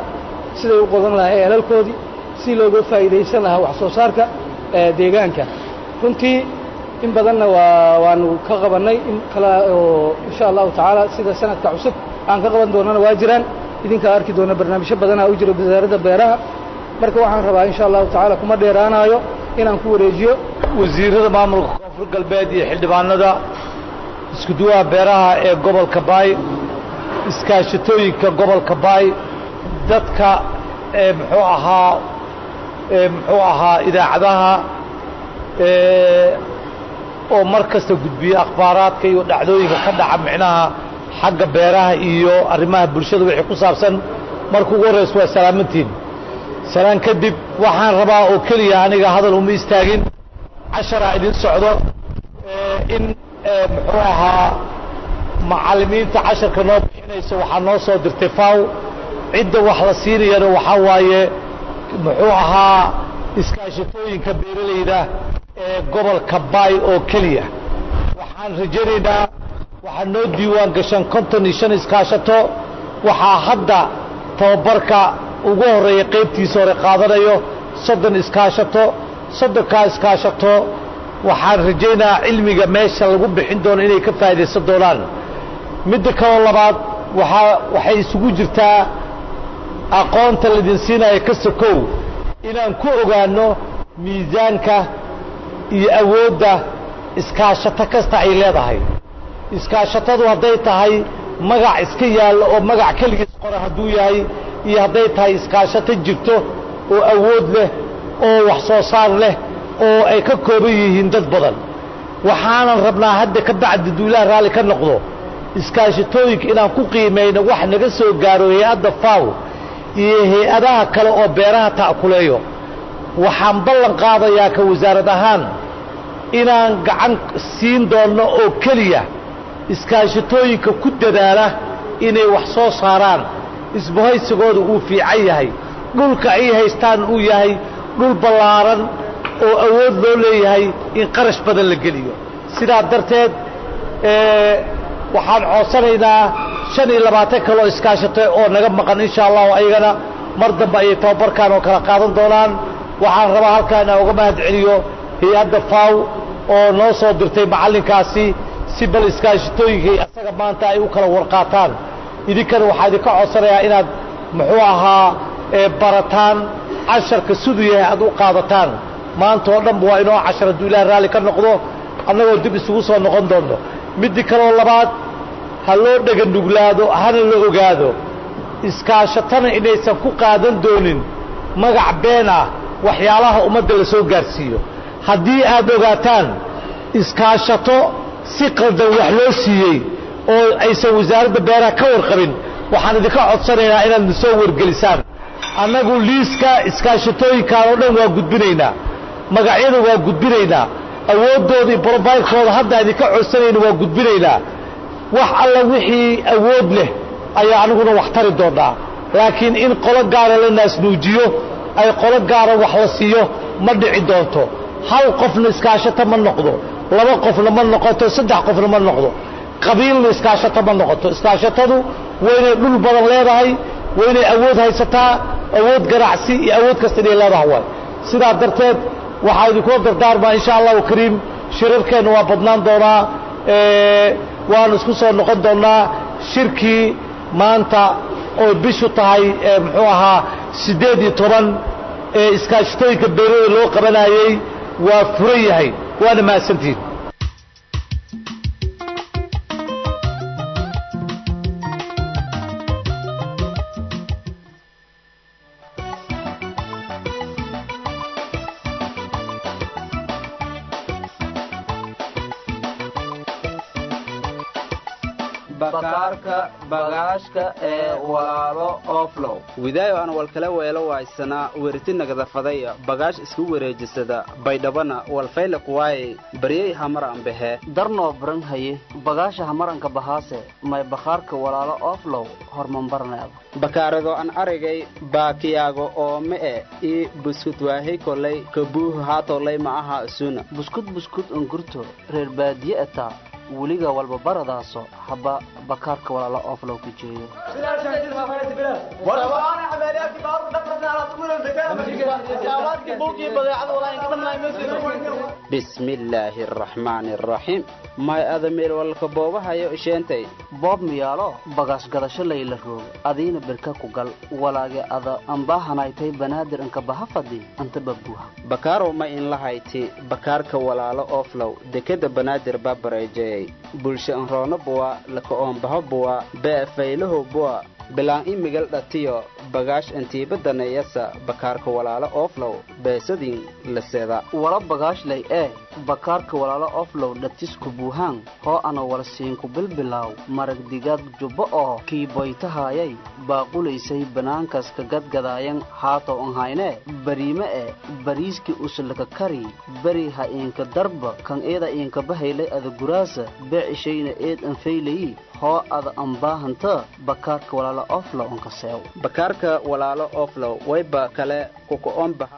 siday u qodan lahaa eelalkoodii si looga faa'iidaysan lahaa wax soo saarka deegaanka runtii in badanna waa waanu ka qabannay in kale oo insha allahu tacaala sida sanadka cusub aan ka qaban doonana waa jiraan idinkaa arki doona barnaamijyo badanaa u jira wasaaradda beeraha marka waxaan rabaa insha allahu tacaala kuma dheeraanayo inaan ku wareejiyo wasiirada maamulka koonfur galbeed iyo xildhibaanada iskuduwaha beeraha ee gobolka baay iskaashatooyinka gobolka baay dadka ee muxuu ahaa ee muxuu ahaa idaacadaha ee oo mar kasta gudbiya akhbaaraadka iyo dhacdooyinka ka dhaca micnaha xagga beeraha iyo arrimaha bulshada wixii ku saabsan marka ugu horraysa waa salaamantiin salaan kadib waxaan rabaa oo keliya aniga hadal uma istaagin casharaa idin socdo in muxuu ahaa macallimiinta casharka noo bixinaysa waxaa noo soo dirtay faw cidda wax la siinayana waxaa waaye muxuu ahaa iskaashatooyinka beeralayda ee gobolka baay oo keliya waxaan rajaynaynaa waxaa noo diiwaan gashan konton iyo shan iskaashato waxaa hadda tababarka ugu horreeya qaybtiisa hore qaadanayo soddon iskaashato soddonkaa iskaashato waxaan rajaynayaa cilmiga meesha lagu bixin doono inay ka faa'iidaysan doonaan midda kaloo labaad waxaa waxay isugu jirtaa aqoonta laydin siinaya ka sokow inaan ku ogaanno miisaanka iyo awoodda iskaashato kasta ay leedahay iskaashatadu hadday tahay magac iska yaallo oo magac keligiis qora hadduu yahay iyo hadday tahay iskaashato jirto oo awood leh oo wax soo saar leh oo ay ka kooban yihiin dad badan waxaanan rabnaa hadda ka bacdi duulaha raalli ka noqdo iskaashatooyinka inaan ku qiimayno wax naga soo gaaro hay-adda faw iyo hay-adaha kale oo beeraha ta'kuleeyo waxaan ballan qaadayaa ka wasaarad ahaan inaan gacan siin doonno oo keliya iskaashatooyinka ku dadaala inay wax soo saaraan isbahaysigooda uu fiican yahay dhulka ay haystaan uu yahay dhul ballaaran oo awood loo leeyahay in qarash badan la geliyo sidaa darteed waxaan codsanaynaa shan iyo labaatan kaloo iskaashatay oo naga maqan insha allahu ayagana mar dambe ayay tababarkaan oo kala qaadan doonaan waxaan rabaa halkaa inaan uga mahad celiyo hay-adda faw oo noo soo dirtay macallinkaasi si bal iskaashatooyinkay asaga maanta ay u kala warqaataan idinkana waxaa idinka codsanayaa inaad muxuu ahaa barataan casharka siduu yahay aad u qaadataan maanta oo dhanba waa inoo cashar hadduu ilaah raalli ka noqdo annagoo dib isugu soo noqon doonno middi kaloo labaad ha loo dheganuglaado hana la ogaado iskaashatana inaysan ku qaadan doonin magac been ah waxyaalaha ummadda la soo gaarsiiyo haddii aad ogaataan iskaashato si qaldan wax loo siiyey oo aysan wasaaradda beeraha ka warqabin waxaan idinka codsanaynaa inaad na soo wargelisaan annagu liiska iskaashatooyinkaan oo dhan waa gudbinaynaa magacyada waa gudbinaynaa awooddooda iyo brobaylkooda hadda idinka codsanayna waa gudbinaynaa wax alla wixii awood leh ayaa aniguna wax tari doonnaa laakiin in qolo gaara la naasnuujiyo ay qolo gaara wax la siiyo ma dhici doonto hal qofna iskaashato ma noqdo laba qofna ma noqoto saddex qofna ma noqdo qabiilna iskaashato ma noqoto iskaashatadu waynay dhul badan leedahay waynay awood haysataa awood ganacsi iyo awood kasta inay leedahay waay sidaa darteed waxaa idinkula dardaarmaa insha allahu kariim shirarkeenna waa badnaan doonaa waanu isku soo noqon doonnaa shirkii maanta oo bishu tahay muxuu ahaa siddeed iyo toban ee iskaashatooyinka beerada loo qabanayey waa furan yahay waana mahadsantihin bakaarka bagaashka ee walaalo oflow widaayo aan walkala weelo waaysanaa weriti nagadafaday bagaash isku wareejisada baydhabana walfayle kuwaaye baryey hamar ambehe darnoo baran haye bagaasha hamaranka bahaase may bakhaarka walaalo oflow hormambarneeda bakaarado an aragay baakiyaago oo me'e ii buskud waahey kolay kabuuhu haatolay ma aha isuna buskud buskud ungurto reer baadiye ataa weliga walba baradaaso haba bakaarka walaalo oflow ka jeeyo bismi illaahi araxmaani araxiim may ada meel walka boobahayo isheentay boob miyaalo bagaas gadasho layla roog adiina birka ku gal walaage ada ambaahanaytay banaadir inka baha fadi anta babuha bakaarow ma in lahayti bakaarka walaalo ooflow dekeda banaadir babareejeyey bulsho enroono buwa laka oombaho buwa bee faylahow buwa bilaan imigal dhatiyo bagaash antiibadaneeyasa bakaarka walaalo ooflow beesadin laseda wala bagaashlay ee bakaarka walaalo oflow dhatisku buuhaan hoo ana wala siinku bilbilaaw marag digaad jubbo oo kii boytahaayay baaqulaysay banaankas ka gadgadaayan haatow anhaynee bariime e bariiskii uslaka kari beri ha iinka darba kan eeda iinka bahaylay ada guraasa beecishayna eed anfaylayi hoo ada ambaahanta bakaarka walaalo oflow anka seew bakaarka walaalo ooflow wayba kale kuka-oon baha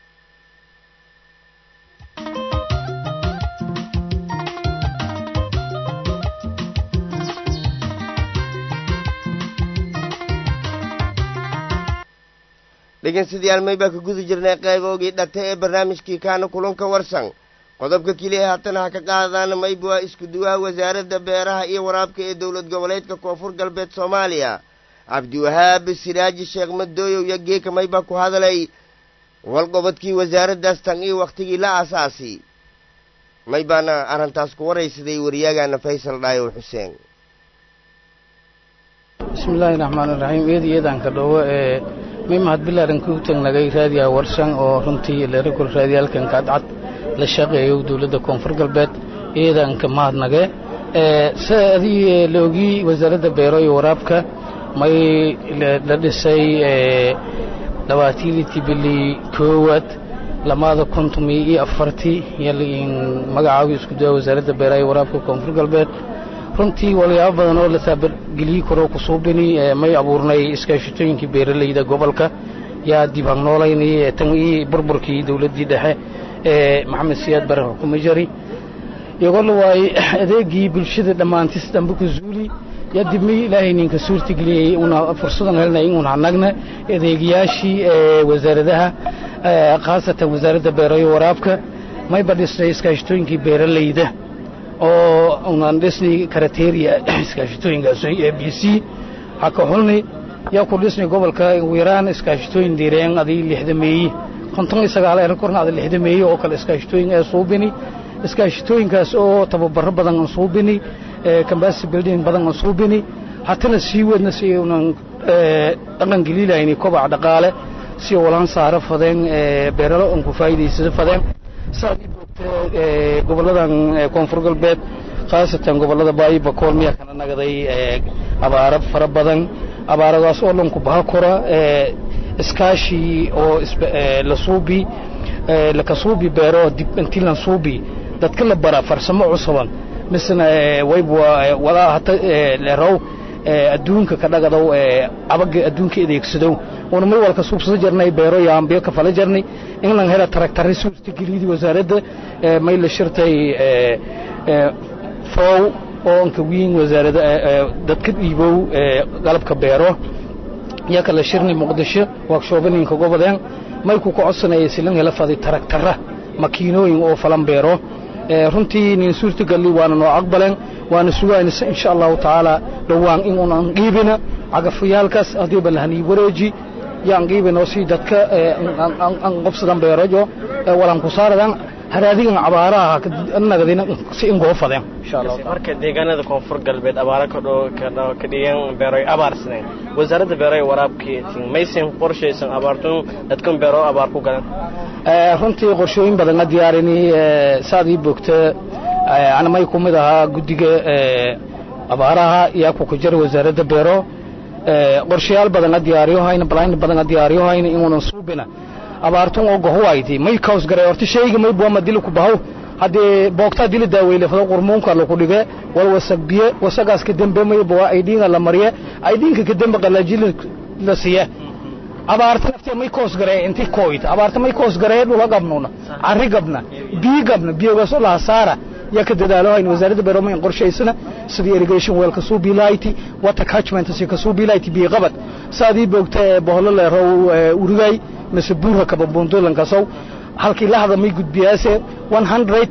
dhegeystayaal may baa ka guda jirnay qayboogii dhate ee barnaamijkii kaana kulanka warsan qodobka keliya haatan ha ka qaadaan mayba waa isku duwaha wasaaradda beeraha iyo waraabka ee dowlad goboleedka koonfur galbeed soomaaliya cabdiwahaab siraaji sheekh madooyow iyo geeka maybaa ku hadalay walqobodkii wasaaraddaas tan iyo wakhtigii la aasaasi may baana arrintaas ku waraysaday waryaagaana faysal dhaayow xuseen bismillaahi raxmaan iraxiim eed iyadanka dhowo ee may mahadbilaaran ku tagnagay raadiyaha warsan oo runtii leerakul raadiyaalkan kaadcad la shaqeeyo dowladda koonfur galbeed iyadanka mahadnage se adii la ogii wasaaradda beero iyo waraabka may la dhisay dhabaatiiliti bili koowaad lamaada kuntumii iyo afartii yalin magacaabi isku daya wasaaradda beeraha iyo waraabka koonfur galbeed runtii walyaabo badan oo la taabargeliyey karo ku suubini may abuurnay iskaashitooyinkii beeralayda gobolka yaa dib hagnoolaynay tan ii burburkii dowladdii dhexe ee maxamed siyaad bare xukuma jari iyagola waay adeegii bulshada dhammaantis dambe ku zuuli yaa dib may ilaahay ninka suurtageliyey una fursadan helnay inuun hanagna adeegayaashii wasaaradaha khaasatan wasaaradda beerayo waraabka mayba dhisnay iskaashitooyinkii beeralayda oo unan dhisnay karateria iskaashitooyinkaas a b c haka xulni yaa ku dhisnay gobolka wiiraan iskaashitooyin diireen adii lixdameeye konton iyo sagaal ee korna ada lixdameeye oo kale iskaashitooyin ee suubini iskaashitooyinkaas oo tababaro badan aan suubini kambasi building badan aan suubini hatana sii wadna si unan dhaqan geliilayni kobaca dhaqaale si walaan saaro fadeen beeralo aan ku faa'iidaysado fadeen goboladan koonfur galbeed khaasatan gobolada baayi bakool miyaa kana nagaday abaaro fara badan abaaradaas oo dhanku baha kora iskaashi oo la suubi laka suubi beero dib intii lan suubi dadka la bara farsamo cusuban misna wayba walaa hata leerow adduunka ka dhagadow abaga adduunka adeegsadow una may walka suubsado jarnay beero yaambiyo ka fala jarnay in lan hela taragtari suurtageliyadii wasaaradda may la shirtay fow oo anka wiin wasaarada dadka dhiibow qalabka beero yaa kala shirnay muqdisho workshobaninka gobodeen may ku ka codsanaya silan hela fadi taragtara makiinooyin oo falan beero runtii nin suurtagali waana noo aqbaleen waana sugaynaysa insha allahu tacaala dhowaan in unan qiibina cagafyaalkaas haddiiba lahanii wareeji yaan qiibinoo si dadka an qobsadan beerojo walan ku saaradan haraadigan abaaraha nagadina si ingoo fadeen insha allah marka deegaanada koonfur galbeed abaara ka dhow ka dhigan beeroy abaarsanayn wasaaradda beeroy waraabkii maysan qorshaysan abaartun dadkan beero abaar ku galan runtii qorshooyin badan a diyaarini saad ii boogta ana may ku mid ahaa guddiga abaaraha yaa ku ku jira wasaaradda beero qorshayaal badan a diyaariyo hayna balayn badan a diyaariyo hayna inuunan suubina abaartun oo gohuwayti may kaws garay horta shayga may buama dili ku bahaw haddii boogtaa dili daaweyle fado qurmuunka laku dhige wal wasag biye wasagaas ka dembe may buwa aydhiinga la mariye aydhiinka ka dembe qalaajili la siye abaarta naftee may koos garee inti koyt abaarta may koos garee dhula gabnuna carri gabna biyi gabna biyogaasoo laha saara yaa ka dadaalo hayn wasaaradda beeroomayn qorshaysana sidii irrigation weel kasuu biilayti water catchment si kasuu biilayti biyo qabad saadii boogta boholo leerow urigay mise buura kaba bundulankasow halkii lahda may gudbiyaase one hundred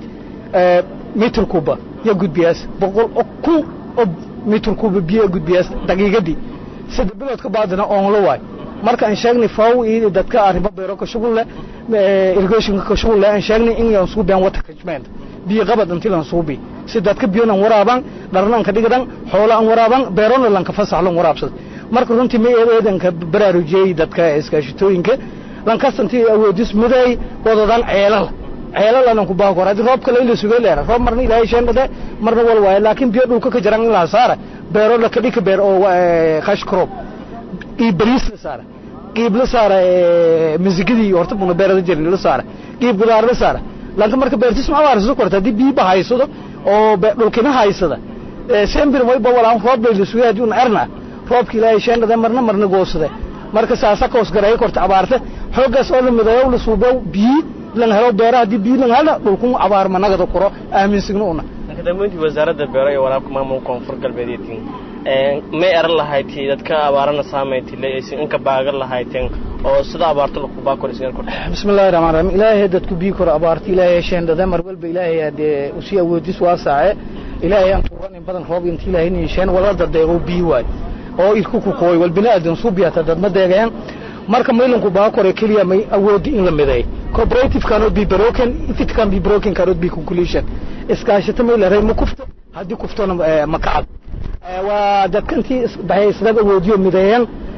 mitr kuba ya gudbiyaas boqol oo kun oo mitr kuba biyo gudbiyaas daqiiqadii saddex bilood ka baadina oonla waay marka aan sheegnay faw iyo dadka arrimo beero ka shughul leh irrigationka ka shughul leh aan sheegnay in aan suubiyaan water catchment biyo qabad intii lan suubi si dadka biyo nan waraaban dharnan ka dhigadan xoolo aan waraaban beerona lan ka fasax lan waraabsad marka runtii ma eedan ka baraarujiyay dadka iskaashitooyinka lan kastantii awoodis muday wadadan ceelal ceelal anan ku baahan karo haddii roobka la ila sugay leera roob marna ilaahay sheendhade marna wal waaye laakiin biyo dhulka ka jaran in la saara beero la kadhika beer oo khash crop qiib bariis la saara qiib la saara misigidii horta buna beerada jirin la saara qiib gudaar la saara laakiin marka beertis ma abaarsato korta haddii biyo bahaysado oo dhulkina haysada sembir wayba walaan roob bay la sugay haddii un erna roobka ilaahay sheendhade marna marna goosade marka saasa koos gareeyo korta abaarta xooggaas oo la midayo la suubow biyi lan helo beera haddii biyi lan helo dhulkun abaar managada kuro aaminsigna una kadambeyntii wasaaradda beero iyo waraabka maamulka koonfur galbeedeedkin may eran lahaytii dadka abaarana saamaytile aysan inka baagan lahayteen oo sida abaarto lakubaa koraysan kor bismillahi raxmaan raxiim ilaahay dadku bii koro abaarta ilaahay sheendhada mar walba ilaahay dee usii awoodis waasaace ilaahay aan tuuran in badan roob inta ilaahay niisheen wala dadeego bii waay oo ilku ku kooy wal bini'aadan suubiyata dad ma deegeen marka maylanku baa kore keliya may awoodi in la mideey cooperative cannot be broken if it can be broken cannot be conclusion iskaashata may la ma kufto haddii kuftona ma kacad waa dadkantii isdaba awoodiyo mideeyeen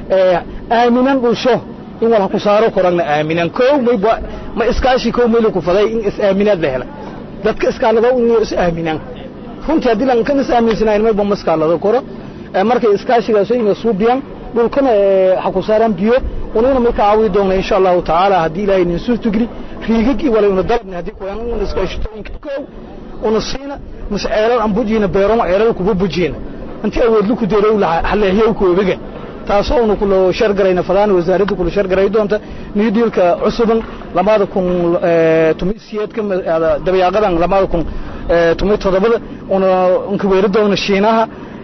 aaminan dhulsho in wala ku saaro koragna aaminan kow may ma iskaashi kow maylan ku faday in is aaminaad la hela dadka iskaalado in is aaminaan runtii haddii lan kan is aaminsanayn mayba ma iskaalado koro markay iskaashigaas inay suubiyaan dhulkana ha ku saaraan biyo unina may ka caawi doona insha allahu tacaala haddii ilaahay nin suurtogeli riigagii wala una dalabni haddii kuyan una iskaashitooyinka kow una siina mise ceelal aan bujiina beeron ceelal kuba bujiina intii awoodlu ku deerow haleehiyow koobiga taasoo una kula shargarayna fadaan wasaaradda kula shargaray doonta new dealka cusuban lamada kun tumi siyeedka dabayaaqadan lamada kun tumi toddobada una unkaweeri doona shiinaha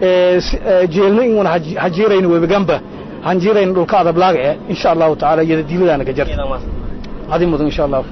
jeelna in una hajiirayna webigamba hanjiirayna dhulka adablaaga eh insha allahu tacaala iyada diiladaana ka jarta adi mudan insha allahu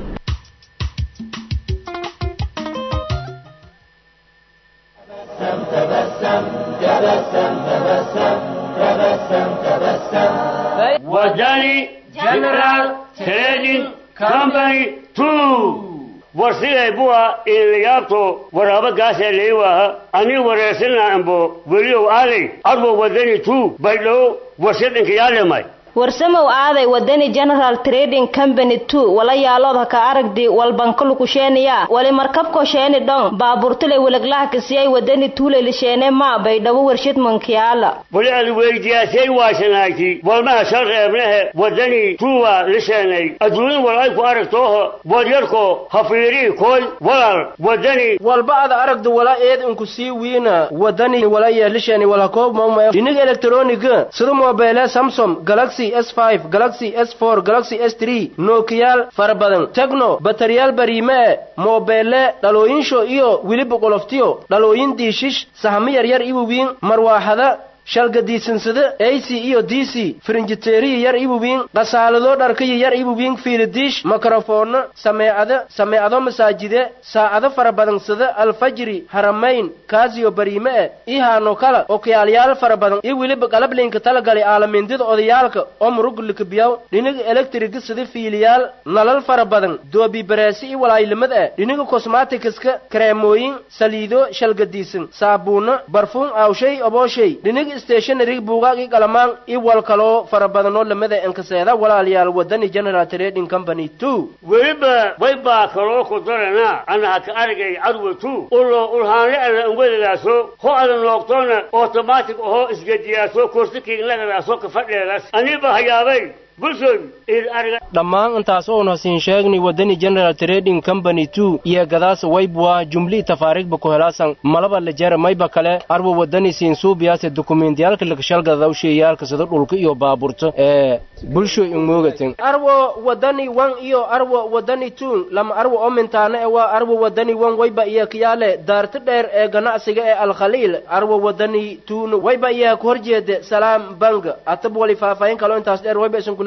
wadani general trading company two warsiday buwa ilayaabto waraaba gaasee leewaha ani wareersana ambo weliow aaday adwo wadani two baydhow warshadinka yaalemay warsamow aaday wadani general trading company two wala yaaloodha ka aragdi walbankalukusheeniya wali markabko sheeni dhon baaburtule weleglaha kasiyay wadani tuulelisheene maa baydhabo warshad mankiyaala wali ad weydiyaasay waashanaagti walmaha shal reebnehe wadani tuuwa lisheenay adduunin wal ay ku aragtooho wadyarko hafiirii kooy walal wadani walba ada aragdu wala eed inku sii wiina wadani wala yeelishani wala koob mauma dhiniga elektroniga sida mobeele samsung galaxy S5 Galaxy S4 Galaxy S3 Nokiyaal fara badan Tecno bataryaal bariime mobeele dhalooyinsho iyo wiliba qoloftiyo dhalooyin diishish sahamo yaryar iwawiin marwaaxada shalgadiisansada ac iyo d c firinjiteeriya yar ibuwiin qasaalado dharkaya yar ibuwiin fiilidiish mikrofoono sameecada sameecado masaajide saacado fara badansada alfajri haramayn kaasiyo bariime e ihaano kala okiyaalyaal fara badan iyo weliba qalablinka talagalay aalamindida odayaalka oo murugulika biyaw dhiniga elektriga sida fiiliyaal nalal fara badan doobi bareesi iyo walaayilimad e dhiniga kosmatikska kareemooyin saliido shalgadiisan saabuuno barfuun aawshay obooshay dhiniga stationarig buugaagii qalamaan i wal kaloo fara badanoo lamada enkaseeda walaalayaal wadani general trading company two weliba way baa kaloo ku daranaa ana haka aragay cadwatu ulo ulhaanle alla unwadadaaso ho ada noogtoona automatic ahoo isgediyaaso kursikiinlagadaaso kafadheedas aniba hayaabay bulshooy ir ariga dhammaan intaas oona siin sheegnay wadani general trading company two iyo gadaas waybwa jumlii tafaariigba ku helaasan malaba lejera mayba kale arwa wadani siin suubiyaase dokumentiyaalka lakashalgadaw sheeyaalka sida dhulka iyo baaburto ee bulsho imoogatin arwo wadani wan iyo arwo wadani two lama arwo omintaana ee waa arwo wadani wan wayba iyo kiyaale daarta dheer ee ganacsiga ee alkhaliil arwo wadani two wayba iyo ku horjeede salaam bank atab wali faahfaahin kaloo intaas dheer wayba isin kula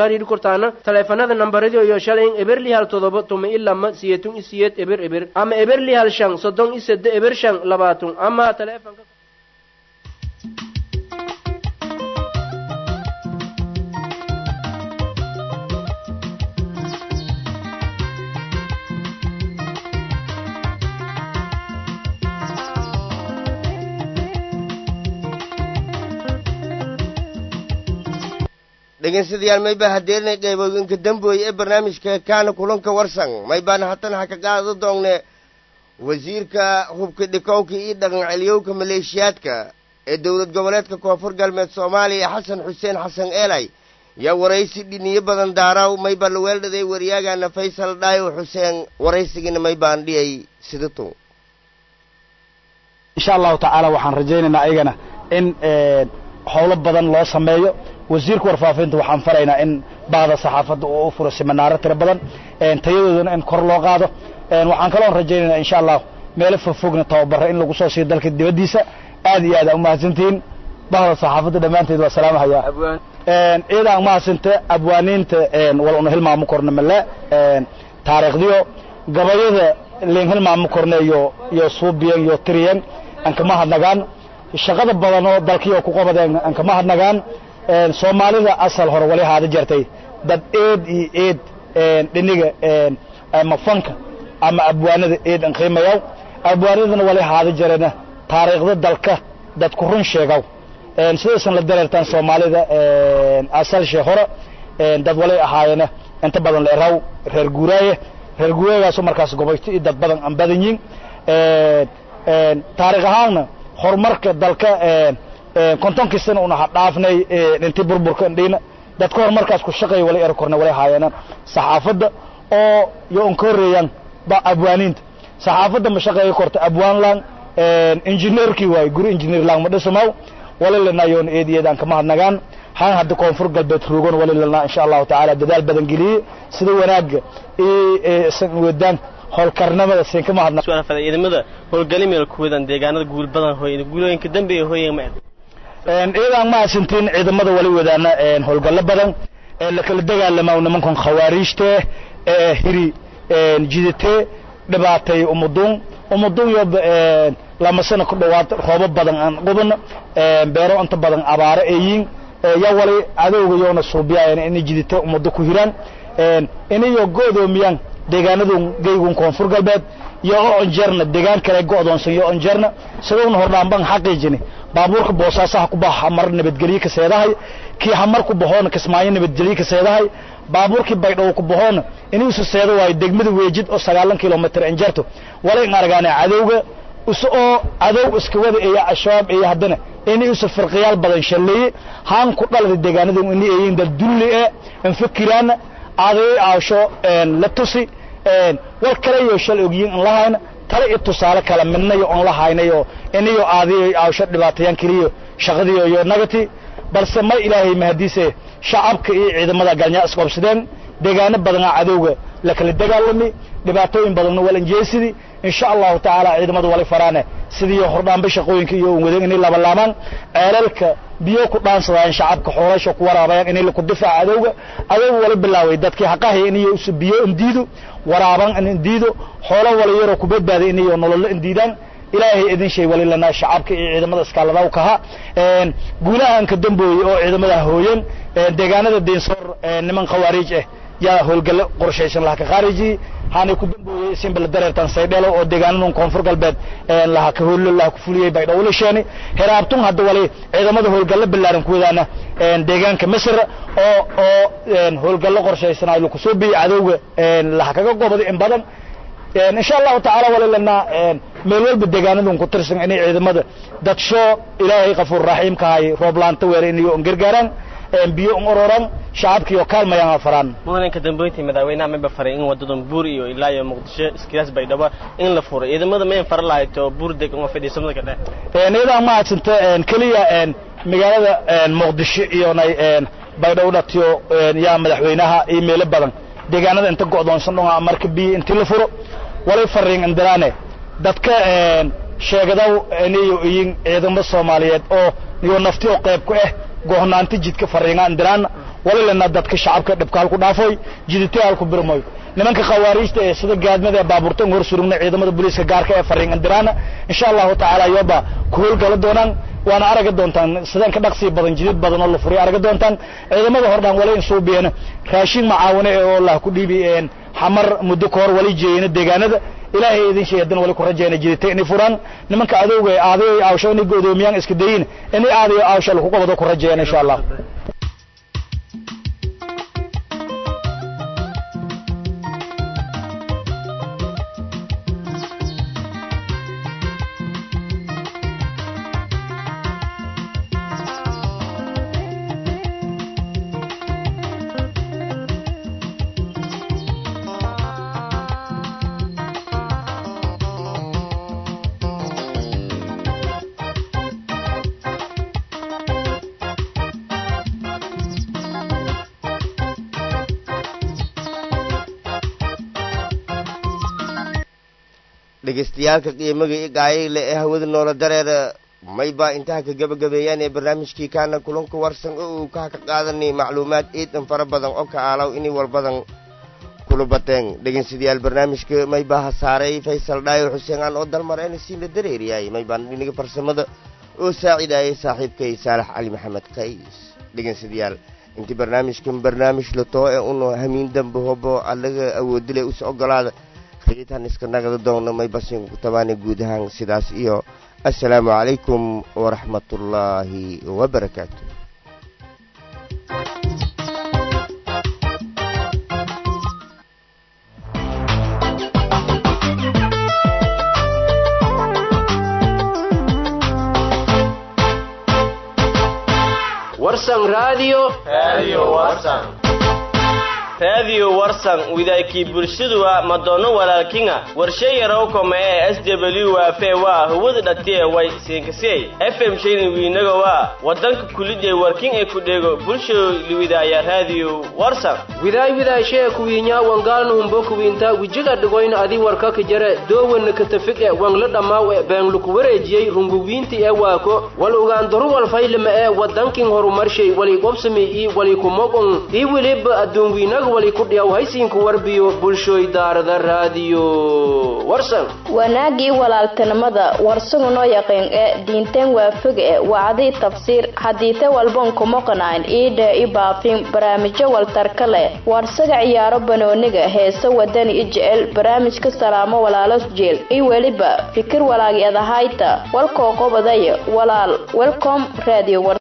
kala hariiri kortaana taleefanada nambaradi iyo shalay eberli hal todoba tuma ilama siyeetun isiyeed eber eber ama eberli hal shan soddon isede eber shan labaatun ama taleefanka dhegeystayaal mayba hadeernay qaybooyinka dambooye ee barnaamijka kaana kulanka warsan maybaana hatan ha ka qaado doonne wasiirka hubka dhikowka iyo dhaqan celiyowka maleeshiyaadka ee dowlad goboleedka koonfur galbeed soomaaliya xasan xuseen xasan eelay yaa waraysi dhiniyo badan daaraw mayba la weeldhaday waryaagana faysal dhaayo xuseen waraysigiina maybaan dhiyay sidatu insha allahu tacaala waxaan rajaynaynaa ayagana in howlo badan loo sameeyo wasiirka warfaafinta waxaan faraynaa in bahda saxaafadda uu u furo siminaaro tiro badan tayadoodana in kor loo qaado waxaan kaloon rajaynaynaa insha allah meelo fogfogna tababaro in lagu soo siiyo dalka dibaddiisa aad iyo aad aa umahadsantihiin bahda saxaafadda dhammaanteed waa salaamahayaa ciidaan umahadsanta abwaaniinta wal una hilmaamo korna male taariikhdiyo gabayada leen hilmaamo korna iyo iyo suubiyan iyo tiriyan aan kama hadnagaan shaqada badan oo dalkii oo ku qabadeen aan kama hadnagaan soomaalida asal hore wali haada jartay dad eed iyo eed dhiniga ama fanka ama abwaanada eed aan qiimayaw abwaanadana wali haada jarena taariikhda dalka dadku run sheegaw sidaysan la dareertaan soomaalida asal shee hore dad walay ahaayena inta badan la eraw reer guuraaye reer guuraayagaasoo markaas gobayto iyo dad badan aan badan yihin taariikh ahaanna horumarka dalka kontonkiisana una hadhaafnay intii burburka indhiina dadka horumarkaas ku shaqeeya wala eri korna walay haayeenaan saxaafadda oo yo un ka horreeyaan ba abwaaniinta saxaafadda ma shaqeeya korta abwaan lang injineerkii waaye guri injineer lang ma dhisamaw wali lanaa yoon eed iyo eed aan kama hadnagaan haan hadda koonfur galbeed roogon wali lanaa insha allahu tacaala dadaal badan geliyey sida wanaagga iyo isan wadaan howlkarnimada siin kama hadna ciidamada howlgalimeel ku wadan deegaanada guul badan hooy guulooyinka dambe ee hooyeen ma ciidan ma asintiin ciidamada wali wadaana howlgallo badan ee la kala dagaalamaa nimankan khawaariijte ee hiri jidate dhibaatay umuduun umuduun yo lama sano ku dhawaad roobo badan aan qubano beero inta badan abaaro eeyiin ya wali cadowga yoona suubiyayan inay jidate umado ku hiraan inayo go'doomiyaan deegaanadun geygun koonfur galbeed iyo oo onjeerna deegaan kale go'doonsan iyo onjeerna sidowna hordhaanban xaqiijini baabuurka boosaasaha ku baxa hamar nabadgelye ka seedahay kii hamar ku bahoona kismaayo nabadgelye ka seedahay baabuurkii baydhabo ku bahoona inuusu seedo waayo degmada weejid oo sagaalan kilomitr injeerto walay argaane cadowga isa oo cadow iska wada eeya al-shabaab eeya haddana inay isu firqiyaal badan shalleeye haan ku dhalada deegaanada inay eeyiin dad dulli ee infakiraana aday aasho la tusi war kale iyo shal ogyiin in lahayna tale iyo tusaale kale midnayo on lahaynayo inayo aadiyo aasho dhibaatayaan keliyo shaqadiyo iyo nagati balse ma ilaahay mahadiise shacabka iyo ciidamada galnyaa isqobsadeen deegaano badanaa cadowga la kala dagaalami dhibaatooyin badanna walanjeesidii insha allahu tacaala ciidamada wali faraane sidii hordhaanba shaqooyinka iyo wadeen inay labalaamaan ceelalka biyo ku dhaansadaan shacabka xoolasha ku waraabayaan inay ku difaaca cadowga adowga wali bilaaway dadkii haqahay inayo biyo indiido waraaban in indiido xoolo wala yaroo ku badbaaday inayo nololo indiidaan ilaahay idin shay wali lanaa shacabka iyo ciidamada iskaaladaw kaha guulahan ka dambooyey oo ciidamada hooyeen deegaanada deensoor niman khawaariij ah yaa howlgallo qorshaysan laha ka khaariji haanay ku dambooyey simbala dareertan saydhelo oo deegaanadan koonfur galbeed laha ka hoollo laha ku fuliyey baydhowla sheeni heraabtun hadda wali ciidamada howlgallo ballaaran ku wadaana deegaanka misr oo oo howlgallo qorshaysan ay laku soo biyey cadowga laha kaga gobaday in badan insha allahu tacaala wali lanaa meel walba deegaanadan ku tirsan inay ciidamada dadsho ilaahay kafuur raxiim kahay roob laanta weere inayo on gargaaraan biyo on ororan shacabkiiyo kaalmayaan faraan mudanka dambeyntii madaxweynaha mayba faray in wadadan buur iyo ilaa iyo muqdisho iskiyaas baydhabo in la furo ciidamada mayn fara lahayd oo buur degan oo fadhiisamada ka dhex iyadaa ma hadsanta keliya magaalada muqdisho iyonay baydhabo dhatiyo yaa madaxweynaha iyo meelo badan deegaanada inta go'doonsan dhonga marka biyo intii la furo walay fariin indiraane dadka sheegadaw inayo iyin ciidamo soomaaliyeed oo iyo nafti oo qayb ku ah gohnaanta jidka fariinga indiraan walilana dadka shacabka dhibka halku dhaafoy jidite halku birmoy nimanka khawaariijta ee sida gaadmada ee baabuurtan hor surugna ciidamada booliiska gaarka ee fariin andiraana insha allahu tacaala iyoba ku howlgala doonaan waana aragi doontaan sidaan ka dhaqsi badan jidid badan oo la furiya aragi doontaan ciidamada hordhaan wala in suubiyeena raashin macaawine ee oo lah ku dhiibi xamar muddo ka hor wali jeeyena deegaanada ilaahay idin sheedan wali ku rajayna jidita inay furaan nimanka adowga ee aaday aawsho inay godoomiyaan iska dayin inay aaday aawsho lagu qabado ku rajayana insha allah dhegeystayaaalka qiimaga i gaayile ee hawada noola dareera maybaa intaha ka gebagabeeyaan ee barnaamijkii kaana kulanka warsan oo uu kaha ka qaadanay macluumaad iidan fara badan oo ka aalaw inay walbadan kula bateen dhegeystayaal barnaamijka maybaa ha saaray faysal dhaayo xuseen aan oo dalmareena siina dareeriyay maybaan dhiniga farsamada oo saacidaayay saaxiibkay saalax cali maxamed qays dhegeystayaal intii barnaamijkan barnaamij latoo ee unu hamiin dambe hobo allaga awoodile us ogolaada riitan iska nagada doona may basin ku tabaana guud ahaan sidaas iyo assalaamu calaykum waraxmatullaahi wabarakaatu warsan radio radio warsan radio warsan widaykii bulshaduwa madoono walaalkinga warshe yarow kome ee s w waafe waa hawada dhatiye way siinkasey fm shayni wiinaga waa wadanka kulidee warkin ee ku dheego bulsho liwidaaya radio warsan widaay widaayshee kuwiinyaa wangaalnu humbo kuwiinta wijiga dhigoyn adi warkaka jare doowanna katafig e wangla dhammaaw e beenluku wareejiyey runguwiinti ee waako wal ugaandaru walfaylama ee wadankin horumarshay wali qobsami ii wali kumoqon ii weliba adduunwiinaga wali ku dhiyaw haysiinku warbiyo bulshoy daarada raadiyo warsan wanaagii walaaltinimada warsugu noo yaqiin ee diinteen waafog e wacdii tafsiir hadiite walbon kumoqanayn iidhe i baafin barnaamijyo waltarka leh warsaga ciyaaro banooniga heese wadani i jecel barnaamijka salaamo walaalo jeel i weliba fikir walaagi adahayta walkoo qobadaya walaal welcom radio